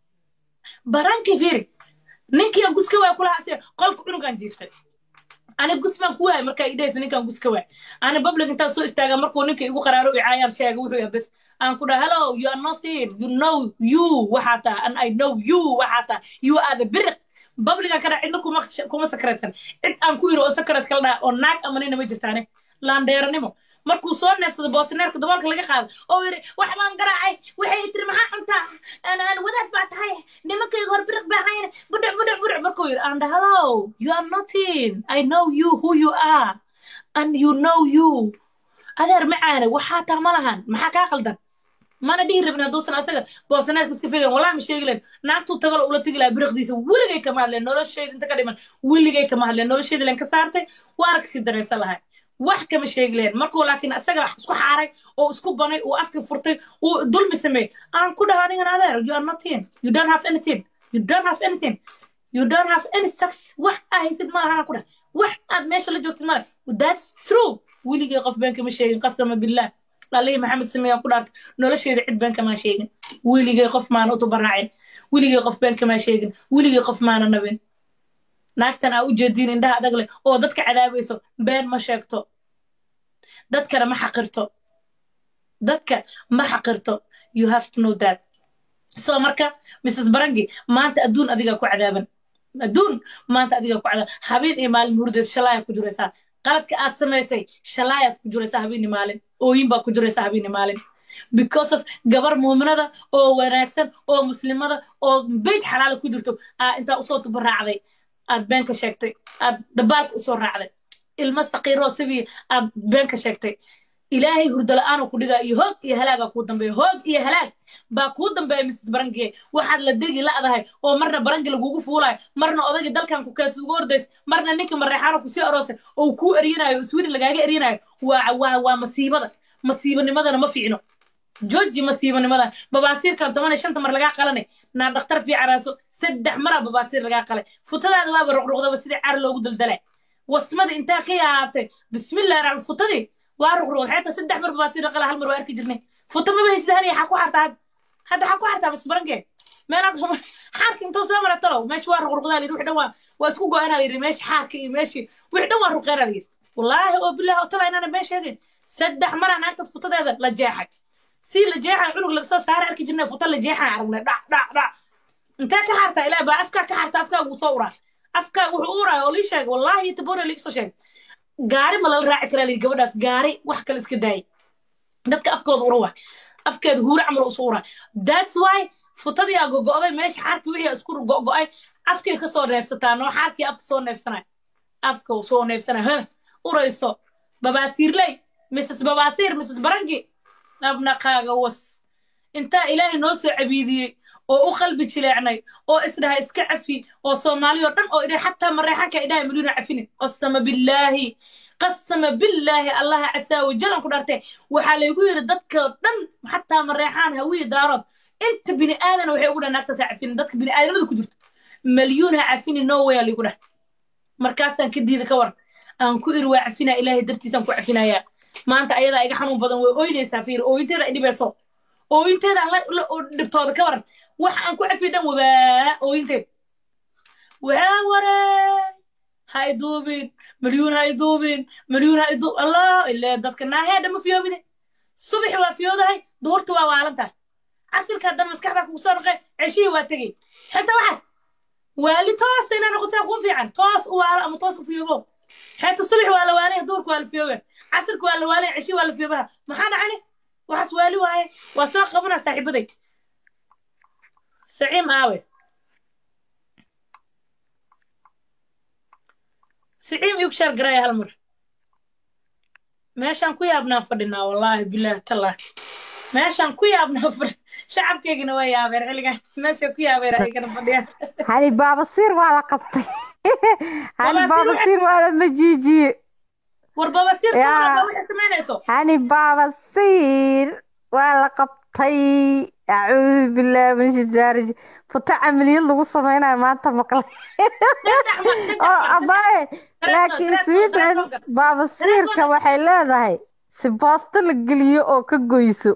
baranki fiiri ninkii aan guska waaya kulaha asiga qolka cunugaan jiiftay ani gus baan ku waayay markaa idhaysa ninkaan gus ka waay ani public intaan soo istaaga markuu ninka igu qaraaro icaayaan sheega wuxuu yahay bes aan ku dhaha hello you are nothing you know you waxaa taa and i know you waxaa taa you are the biriq babligan ka dhac cidna kuma kuma sakreedsan cid aan ku iro oo sakreed kala dhaha oo naag ama nina ma jirtaane laandheeranimo markuu soo neefsado boosineerka daboolka laga qaado oo yidhi wax baan garaacay waxay tiri maxaa cuntaa aan wadaad baa tahay nimankayga hor biriq baa hayne budhuc budhuc budhuc markuu yidhi and hello you are nothing i know you who you are and you know you adeer macaane waxaa taa ma lahan maxaa kaa qaldan mana dhihi rabin hadduusan asaga boosineerka iska figan walaa ma sheegi leen naagtuu tagalo ula tegi lahaa biriqdiisa weligay kama hadleen noloshayda inta ka dhiman weligay kama hadleen noloshayda leen ka saartay waa arag sii daraysa lahay wax kama sheegi leen markuu laakiin asaga isku xaaray oo isku banay uu afka furtay uu dulmi sameeyey aan ku dhaho anigan adeer you are nothing you don't have anything you don't have anything you don't have any sex wax aa haysid ma lahan ku dhah wax aad meesha la joogtid male that's true weligay qof been kama sheegin qasama billah alihi maxamed sameeyaan ku dhaartay nolosheeda cid been kamaa sheegin weligay qof maana utubaraacin weligay qof been kamaa sheegin weligay qof maana nabin naagtan aa u jeediin indhaha adag leh oo dadka cadaabayso been ma sheegto dadkana ma xaqirto dadka ma xaqirto you have to know that soo marka mrs barangi maanta adduun adigaa ku cadaaban adduun maanta adigaa ku cadaaban habeen iyo maalin hurdeed shalaayaa ku jiraysaa qaladka aad samaysay shalaayaad ku jiraysaa habeen iyo maalin ooyin baa ku jiraysaa habeen iyo maalin because of gabar muuminada oo wanaagsan oo muslimada oo beyd xalaala ku jirto aa intaa usoo tubaraacday aad been ka sheegtay aad dabaalka usoo raacday ilmo saqiiroo sabiya aad been ka sheegtay ilaahay hurdo la-aanu ku dhigaa iyo hoog iyo halaagaa kuu dambeeya hoog iyo halaag baa kuu dambeeya mrs barangie waxaad la degi la'dahay oo marna barangi lagugu fuulayo marna odayga dalkan ku kees ugu ordays marna ninka mareexaano kusii aroosay oo kuu eryanayo oo sweden lagaaga eryanayo waa waa waa masiibada masiibanimadana ma fiicno jooji masiibanimada babaasiirkan toban iyo shanta mar lagaa qalanay naa dhakhtar fiicaraaso saddex maraa babaasiir lagaa qalay futadaada waaba ruqruqdaba sidii caar loogu daldalay wasmada intaa ka yaabtay bismillahi raxmaan futadii waa ruqruqd xeeta saddex mar babaasiir la qala hal mar waa arki jirnay futa maba haysda haniya xaa ku xartaa hadda xaa ku xartaa bas baranke meelaad xaarka intuu soo mara talow meesha waa ruqruqdaa layidhi wixi dhan waa waa isku go-aanaa layidhi meesha xaarka iyo meeshii wixi dhan waa ruqeynaa layidhi wallaahi oo bilaahi oo tala inaana been sheegin saddex maraa naagtaas futadeeda la jeexay si la jeexay cunug laga soo saara arki jirnay futa la jeexay aragnay dhac dhac dhac intee ka xartaa ilaahi baa afkaa ka xarta afkaa wuu soo uraa afkaa wuxuu u uraayo oo lii sheegay wallaahi iyo tabore liiga soo sheegay gaari ma lala raaci karaa layidhi gabadhaas gaari wax kale iska daayay dadka afkooda ura waay afkeeda huura camal usu uraa that's why futadii aa gogo'day meesha xaarkii wixii isku go'go'ay afkay ka soo neefsataa noo xaarkii afka soo neefsanay afka uu soo neefsanay huh urayso babaasiirley mrs babaasiir mrs barangi nabnaqaaga was intaa ilaahay noo soo cabiidiyey oo u qalbi jileecnay oo isdhaha iska cafi oo soomaali oo dhan oo idhay xataa mareexanka idhaha milyuuna cafinin qasama billaahi qasama billaahi allaha casaa wajalan ku dharte waxaa laygu yidhi dadka dhan xataa mareexaan hawiye daarood inta bini aadana waxay ugu dhaha naagtaasaa cafinin dadka bini aadamada ku jirto malyuun ha cafinin no way aa laygu dhah markaasaan ka diida ka war aan ku iri waa cafinaa ilaahay dartiisaan ku cafinayaa maanta ayadaa iga xanuun badan way ooynaysaa fiir ooyinteeda ay dhibayso ooyinteeda la dhibtooda ka waran wax aan ku cafiyo dhan wabaa ooyinteed waa waree ha iduubin malyuun ha iduubin malyuun ha iduub allah ilaa dadka naaheedha ma fiyoobide subaxi waa fiyoodahay duhurta waa waalantahay casilka haddana maskaxdaa kugu soo dhaqay ceshihii waa tegey xitaa waxaas waali toos inaa noqotaa kuu fiican toos u waalo ama toos u fiyoobo xeeta subax waa la waalaya duhurka waa la fiyooba casirka waa la waalaya ceshi waa la fiyoobaha maxaa dhacani waxaas waali waaye waa soo qabana saaxiibaday saciim aawe saciim igu shaar garaya hal mar meeshaan ku yaabnaa fadhinaa wallaahi bilaahi tallah meeshaan ku yaabnaa fadhi shacabkeygina waa yaabeen xilligan meesha ku yaabeen ayagana fadhiyaan hani baabasiir waa la qabtay hani baabasiir waa la majiijiye war babasiir waxay samaynayso hani baabasiir waa la qabtay acuudu bilaahi min shitaani futa camaliyad lagu samaynayo maanta maqlay oo abaaye laakiin sweden baabasiirka waxay leedahay si boosto la geliyo oo ka goyso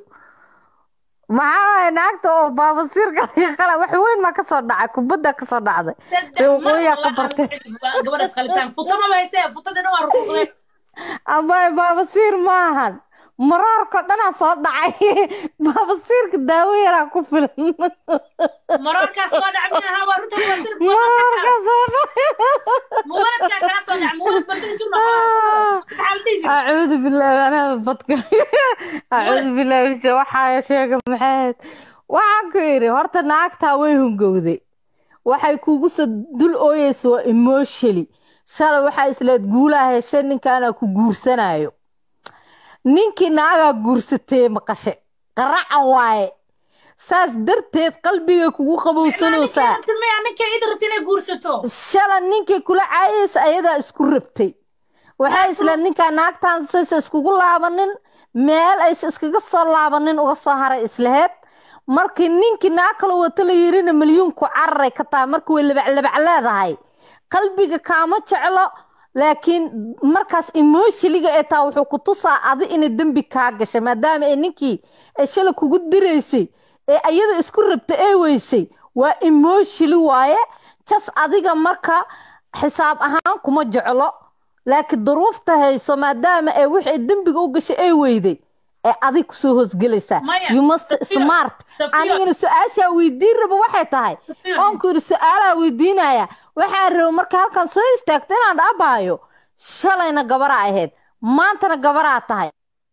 maxaa waay naagta oo baabasiirka laga qala wax weyn maa kasoo dhacay kubadda kasoo dhacday reeqooyaa ka bartay gabadhaas qalitaan futa maba haysee futadina waa ruquuqday abaaye baabasiir maahan maroorka dhanaa soo dhacay baabasiirka daawo yaraa ku filan maroorkaas soo dhac minaha waa runta maroorka soo muwaladkaa kaa soo dhac muwalad bardigi jirno maxaa la dhihi jiray acuudu bilaahi anaa badka acuudu bilaahi waxaa sheega maxayd waxaan ku yidhi horta naagtaa way hungowday waxay kugu soo dul ooyeysa waa emotionally shalay waxaa isleed guulaha heshe ninkaanaa ku guursanayo ninkii naagaa guursatee maqashe qaracan waaye saas darteed qalbigay kugu qabowsanaysaa maya ninkay id rabta inay guursato shala ninkii kula caayaysa ayadaa isku rabtay waxay isleed ninkaa naagtaan saysa iskugu laabanin meel aysa iskaga soo laabanin uga soo haray isleheed markii ninkii naag kala wata la yirina milyuunku cararay ka tahay marka way labaclabac leedahay qalbiga kaama jeclo laakiin markaas emoshiliga ee taa wuxuu ku tusaa adi inay dembi kaa gashay maadaama ay ninkii ay shala kugu diraysay ee ayada isku rabta ee weysay waa emoshili waaye jas adiga marka xisaab ahaan kuma jeclo laakiin duruufta hayso maadaama ay wixii dembiga u gashay ay weyday ee adig kusoo hoosgelaysaa you must smart Safiya. anigana su-aashaa weydiin rabo waxay tahay Safiya. oonku yidhi su-aalaa weydiinaya waxaa rabo marka halkan soo istaagta inaan dhaabaayo shalayna gabaraa ahayd maantana gabaraa tahay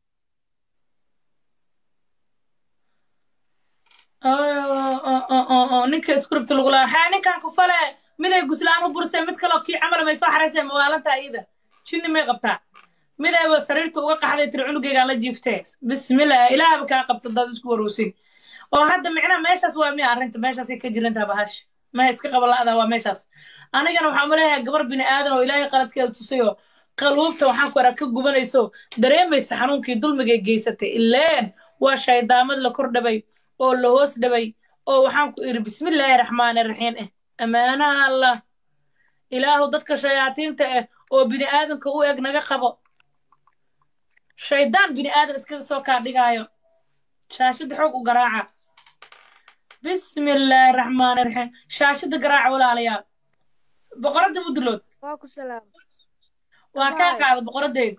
ninka script lagu lahaa waxaa ninkan ku fale miday guslaan u bursay mid kaloo kii camal may soo xaraysay mawaalantaa iyada jinni may qabtaa midayba sariirta uga qaxday tiri cunugeygaan la jiiftee bismillah ilaahaba kaa qabta dad isku warowsin oo hadda micnaha meeshaas waa miya arrinta meeshaasay ka jirantaa bahash ma iska qaba la'da waa meeshaas anigana waxaan maleeyahay gabar bini aadan oo ilaahay qaladkeeda tusay oo qaluubta waxaan ku araa ka gubanayso dareemaysa xanuunkii dulmigay geysatay ileen waa shaydaamad la kor dhabay oo la hoos dhabay oo waxaan ku iri bismillaahi raxmaani raxiim eh ammaanaha allah ilaahu dadka shayaatiinta ah oo bini aadanka u eg naga qabo shaydaan bini aadan iskaga soo kaa dhigaayo shaashada xoog u garaaca bismillaahi raxmaani raxiim shaashada garaaca walaalayaal boqoradda mudulood waa ku salaam waa kaa qaada boqoradeyda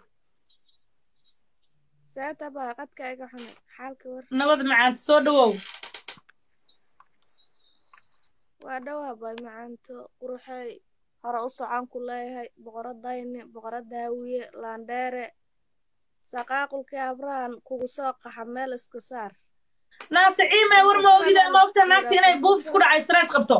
saata baa qadka iga xunay xaalka war nabad macaanta soo dhawow waa dhowaa bay macaanto quruxay hore u socon ku leeyahay boqoradayni boqorada hawiye laandheere saqaaqulkii abrahan kugu soo qaxa meel iska saar naase ciimay war ma ogida ma ogta naagta inay buufis ku dhacay stress qabto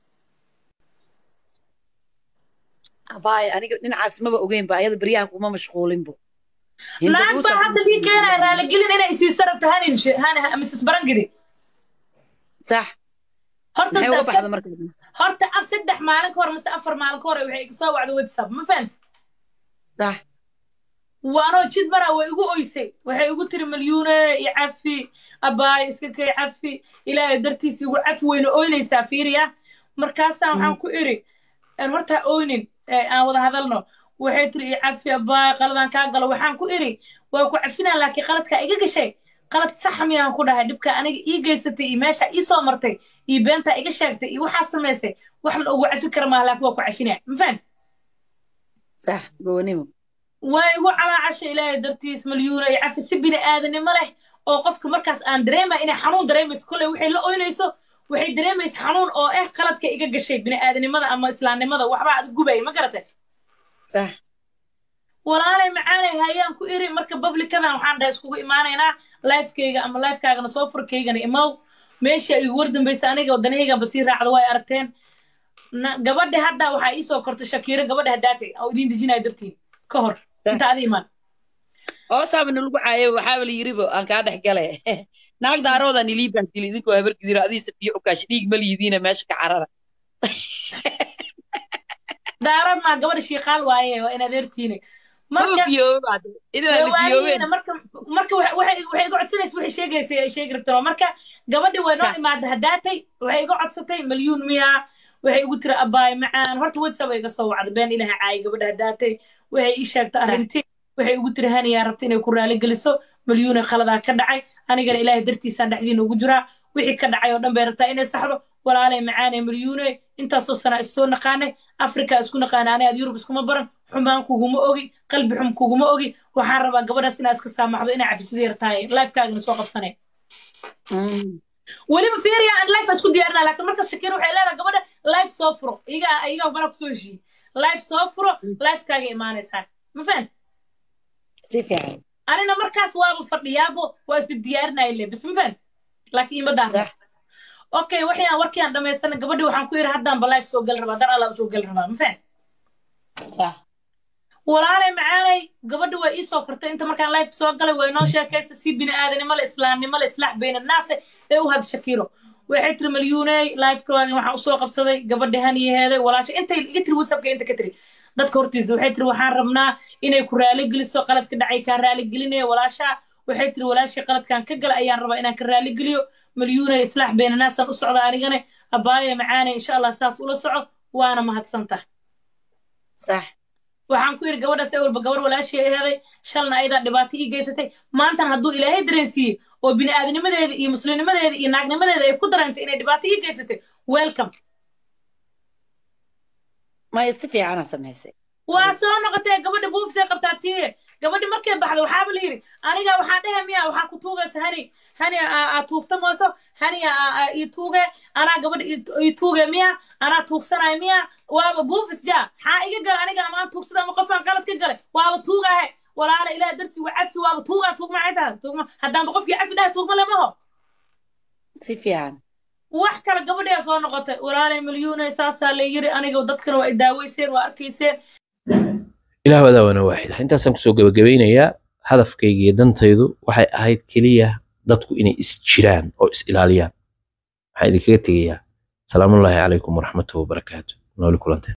abaay aniga dhinacaas maba ogeynba ayada beryahan kuma mashquulinbo naag baa hadda dii keenaya raaligelin inay isiisa rabto hanis mrs barangidi sax horta maxay uga da- baxda marka horta af saddex maalin ka hor mise afar maalin ka hor waxay iga soo wacday whatsapp ma fahanta sax waanoo jid maraa way igu oysay waxay igu tiri malyuune iyo cafi abaay iska kay cafi ilaahay dartiis igu cafi weyna oynaysaa fiiriya markaasaan waxaan ku iri "Een, horta ha oynin ee, aan wada hadalno waxay tiri iyo cafi abaay qaladaan kaa galo waxaan ku iri waa ku cafinaa laakiin qaladkaa iga gashay qalad sax miyaan ku dhahay dhibka aniga ii geysatay iyo meesha ii soo martay iyo beentaa iga sheegtay iyo waxaa samaysay waxna ugu cafi kara maaha laakiin waa ku cafinaa ma fahant sax goonimo waa igu calaacasha ilaahay dartiis malyuuna iyo cafi si bini aadanimo leh oo qofka markaas aan dareemaya inay xanuun dareemayso kolley waxay la oynayso waxay dareemaysa xanuun oo eh qaladka iga gashay bini aadanimada ama islaamnimada waxbaa ad gubay ma garatay sax walaalay macaanay hayaan ku iri marka bablikadan waxaan dhahay iskugu imaanaynaa lifekeyga ama lifekaagana soo furkaygana imaw meesha igu war dambaysa aniga wadanahayganba sii raacda way aragteen Na- gabadha hadda waxaa ii soo kortay shakiiro gabadha hadaatay oo idiin dejinaya dartiin ka hor inta adi imaan hoosaaba nalagu caayo waxaaba la yiribo aan kaa dhex gale naag daarooda nilii bahdili idinkoo habargidiro adii safiyo ukaash dhiig ma liidiina meesha ka carara daarad maa gabadha shiiqaal waaye waa in adeertiine marka fiyoobaad inaa la waalihiina fiyoobeen marka marka waxa- waxay waxay iga codsanaysa waxay sheegaysay ay sheegi rabtay marka gabadhi way noo Sax. imaada hadaatay waxay iga codsatay malyuun miya waxay igu tiri abaay macaan horta whatsapp iga soo wacda been ilaha caay gabadha hadaatay waxay ii sheegtay arrintii waxay igu tiri haniyaa rabta inay ku raali geliso malyuuna khaladaa ka dhacay anigana ilaahay dartiisaan dhexdiina ugu jiraa wixii ka dhacay oo dhan bay rabtaa inay saxdo walaalay macaanee malyuune intaasoo sana is soo naqaanay afrika isku naqaana ani aad yurub iskuma baran xumaan kuguma ogi qalbi xum kuguma ogi waxaan rabaa gabadhaas inaa iska saamaxdo inaa cafisadii yartahay lifekaagana soo qabsanay weliba fiiriya aan life isku diyaarinaa laakiin markas shakiir waxay leedahay gabadha life soo furo iga iga bana kusoo heshiiyey life soo furo lifekaaga imaanaysaa ma fahan si fiican anina markaas waaba fadhiyaabo waa iska diyaarinaya le bis ma fahan laakiin ima daahda Sax. okay waxyaan warkii aan dhamaystana gabadhi waxaan ku yidhi haddaanba life soo gali rabaa dar alla usoo gali rabaa ma fahan sax walaalay macaanay gabadha waa ii soo kortay inta markaan life soo galay way noo sheekaysa si bini aadanimo le islaamnimo le islaax bayna naase ee u had shakiiro waxay tiri malyuuney lifekooda waxaan usoo qabsaday gabadha haniyaheeday walaasha intay iga tiri whatsappka inta ka tiri dadka hortiisa waxay tiri waxaan rabnaa inay ku raaligeliso qaladka dhacay kaa raaligelinaya walaasha waxay tiri walaashii qaladkan ka gala ayaan rabaa inaan ka raaligeliyo malyuuney islaax bayna naasaan u socda anigane abaaye macaanay insha allah saas ula soco waana mahadsantah sax waxaan ku yidhi gabadhaas ewalba gabar walaashii aheeday shalna ayadaa dhibaato ii geysatay maantana hadduu ilaahay dareensiiyey oo bini aadanimadeeda iyo muslimnimadeeda iyo naagnimadeeda ay ku dareentay inay dhibaato ii geysatay welcome maya si fiicana samaysay waa soo noqotee gabadha buufisay qabtaa tiye gabadhi markay baxda waxaaba la yidhi aniga waxaa dhehe miya waxaa ku tuugaysa hani hani aa tuugta mooso hani ii tuuge anaa gabadha ii tuuge miya anaa tuugsanay miya waaba buufis jaa maxaa iga gala aniga amaan tuugsada ama qofaan qalad ka galay waaba tuugahe walaala ilaah darsi wa cafi waaba tuugaa tuugma maxay tahay tuugma haddaanba qofkii cafi dhahay tuugma lemaho si fiican wax kale gabadhiyaa soo noqotay walaalay milyuunay saasaa la yiri aniga dadkana waa i daaweyseen waa arkayseen ilaah wadaawana waaxida intaasaan kusoo gabagabeynayaa hadafkayga iyo dantaydu waxay ahayd keliya dadku inay is jiraan oo is ilaaliyaan waxaan idinkaga tegayaa salaamullaahi calaykum waraxmatuhu wabarakaatu nooli kulantee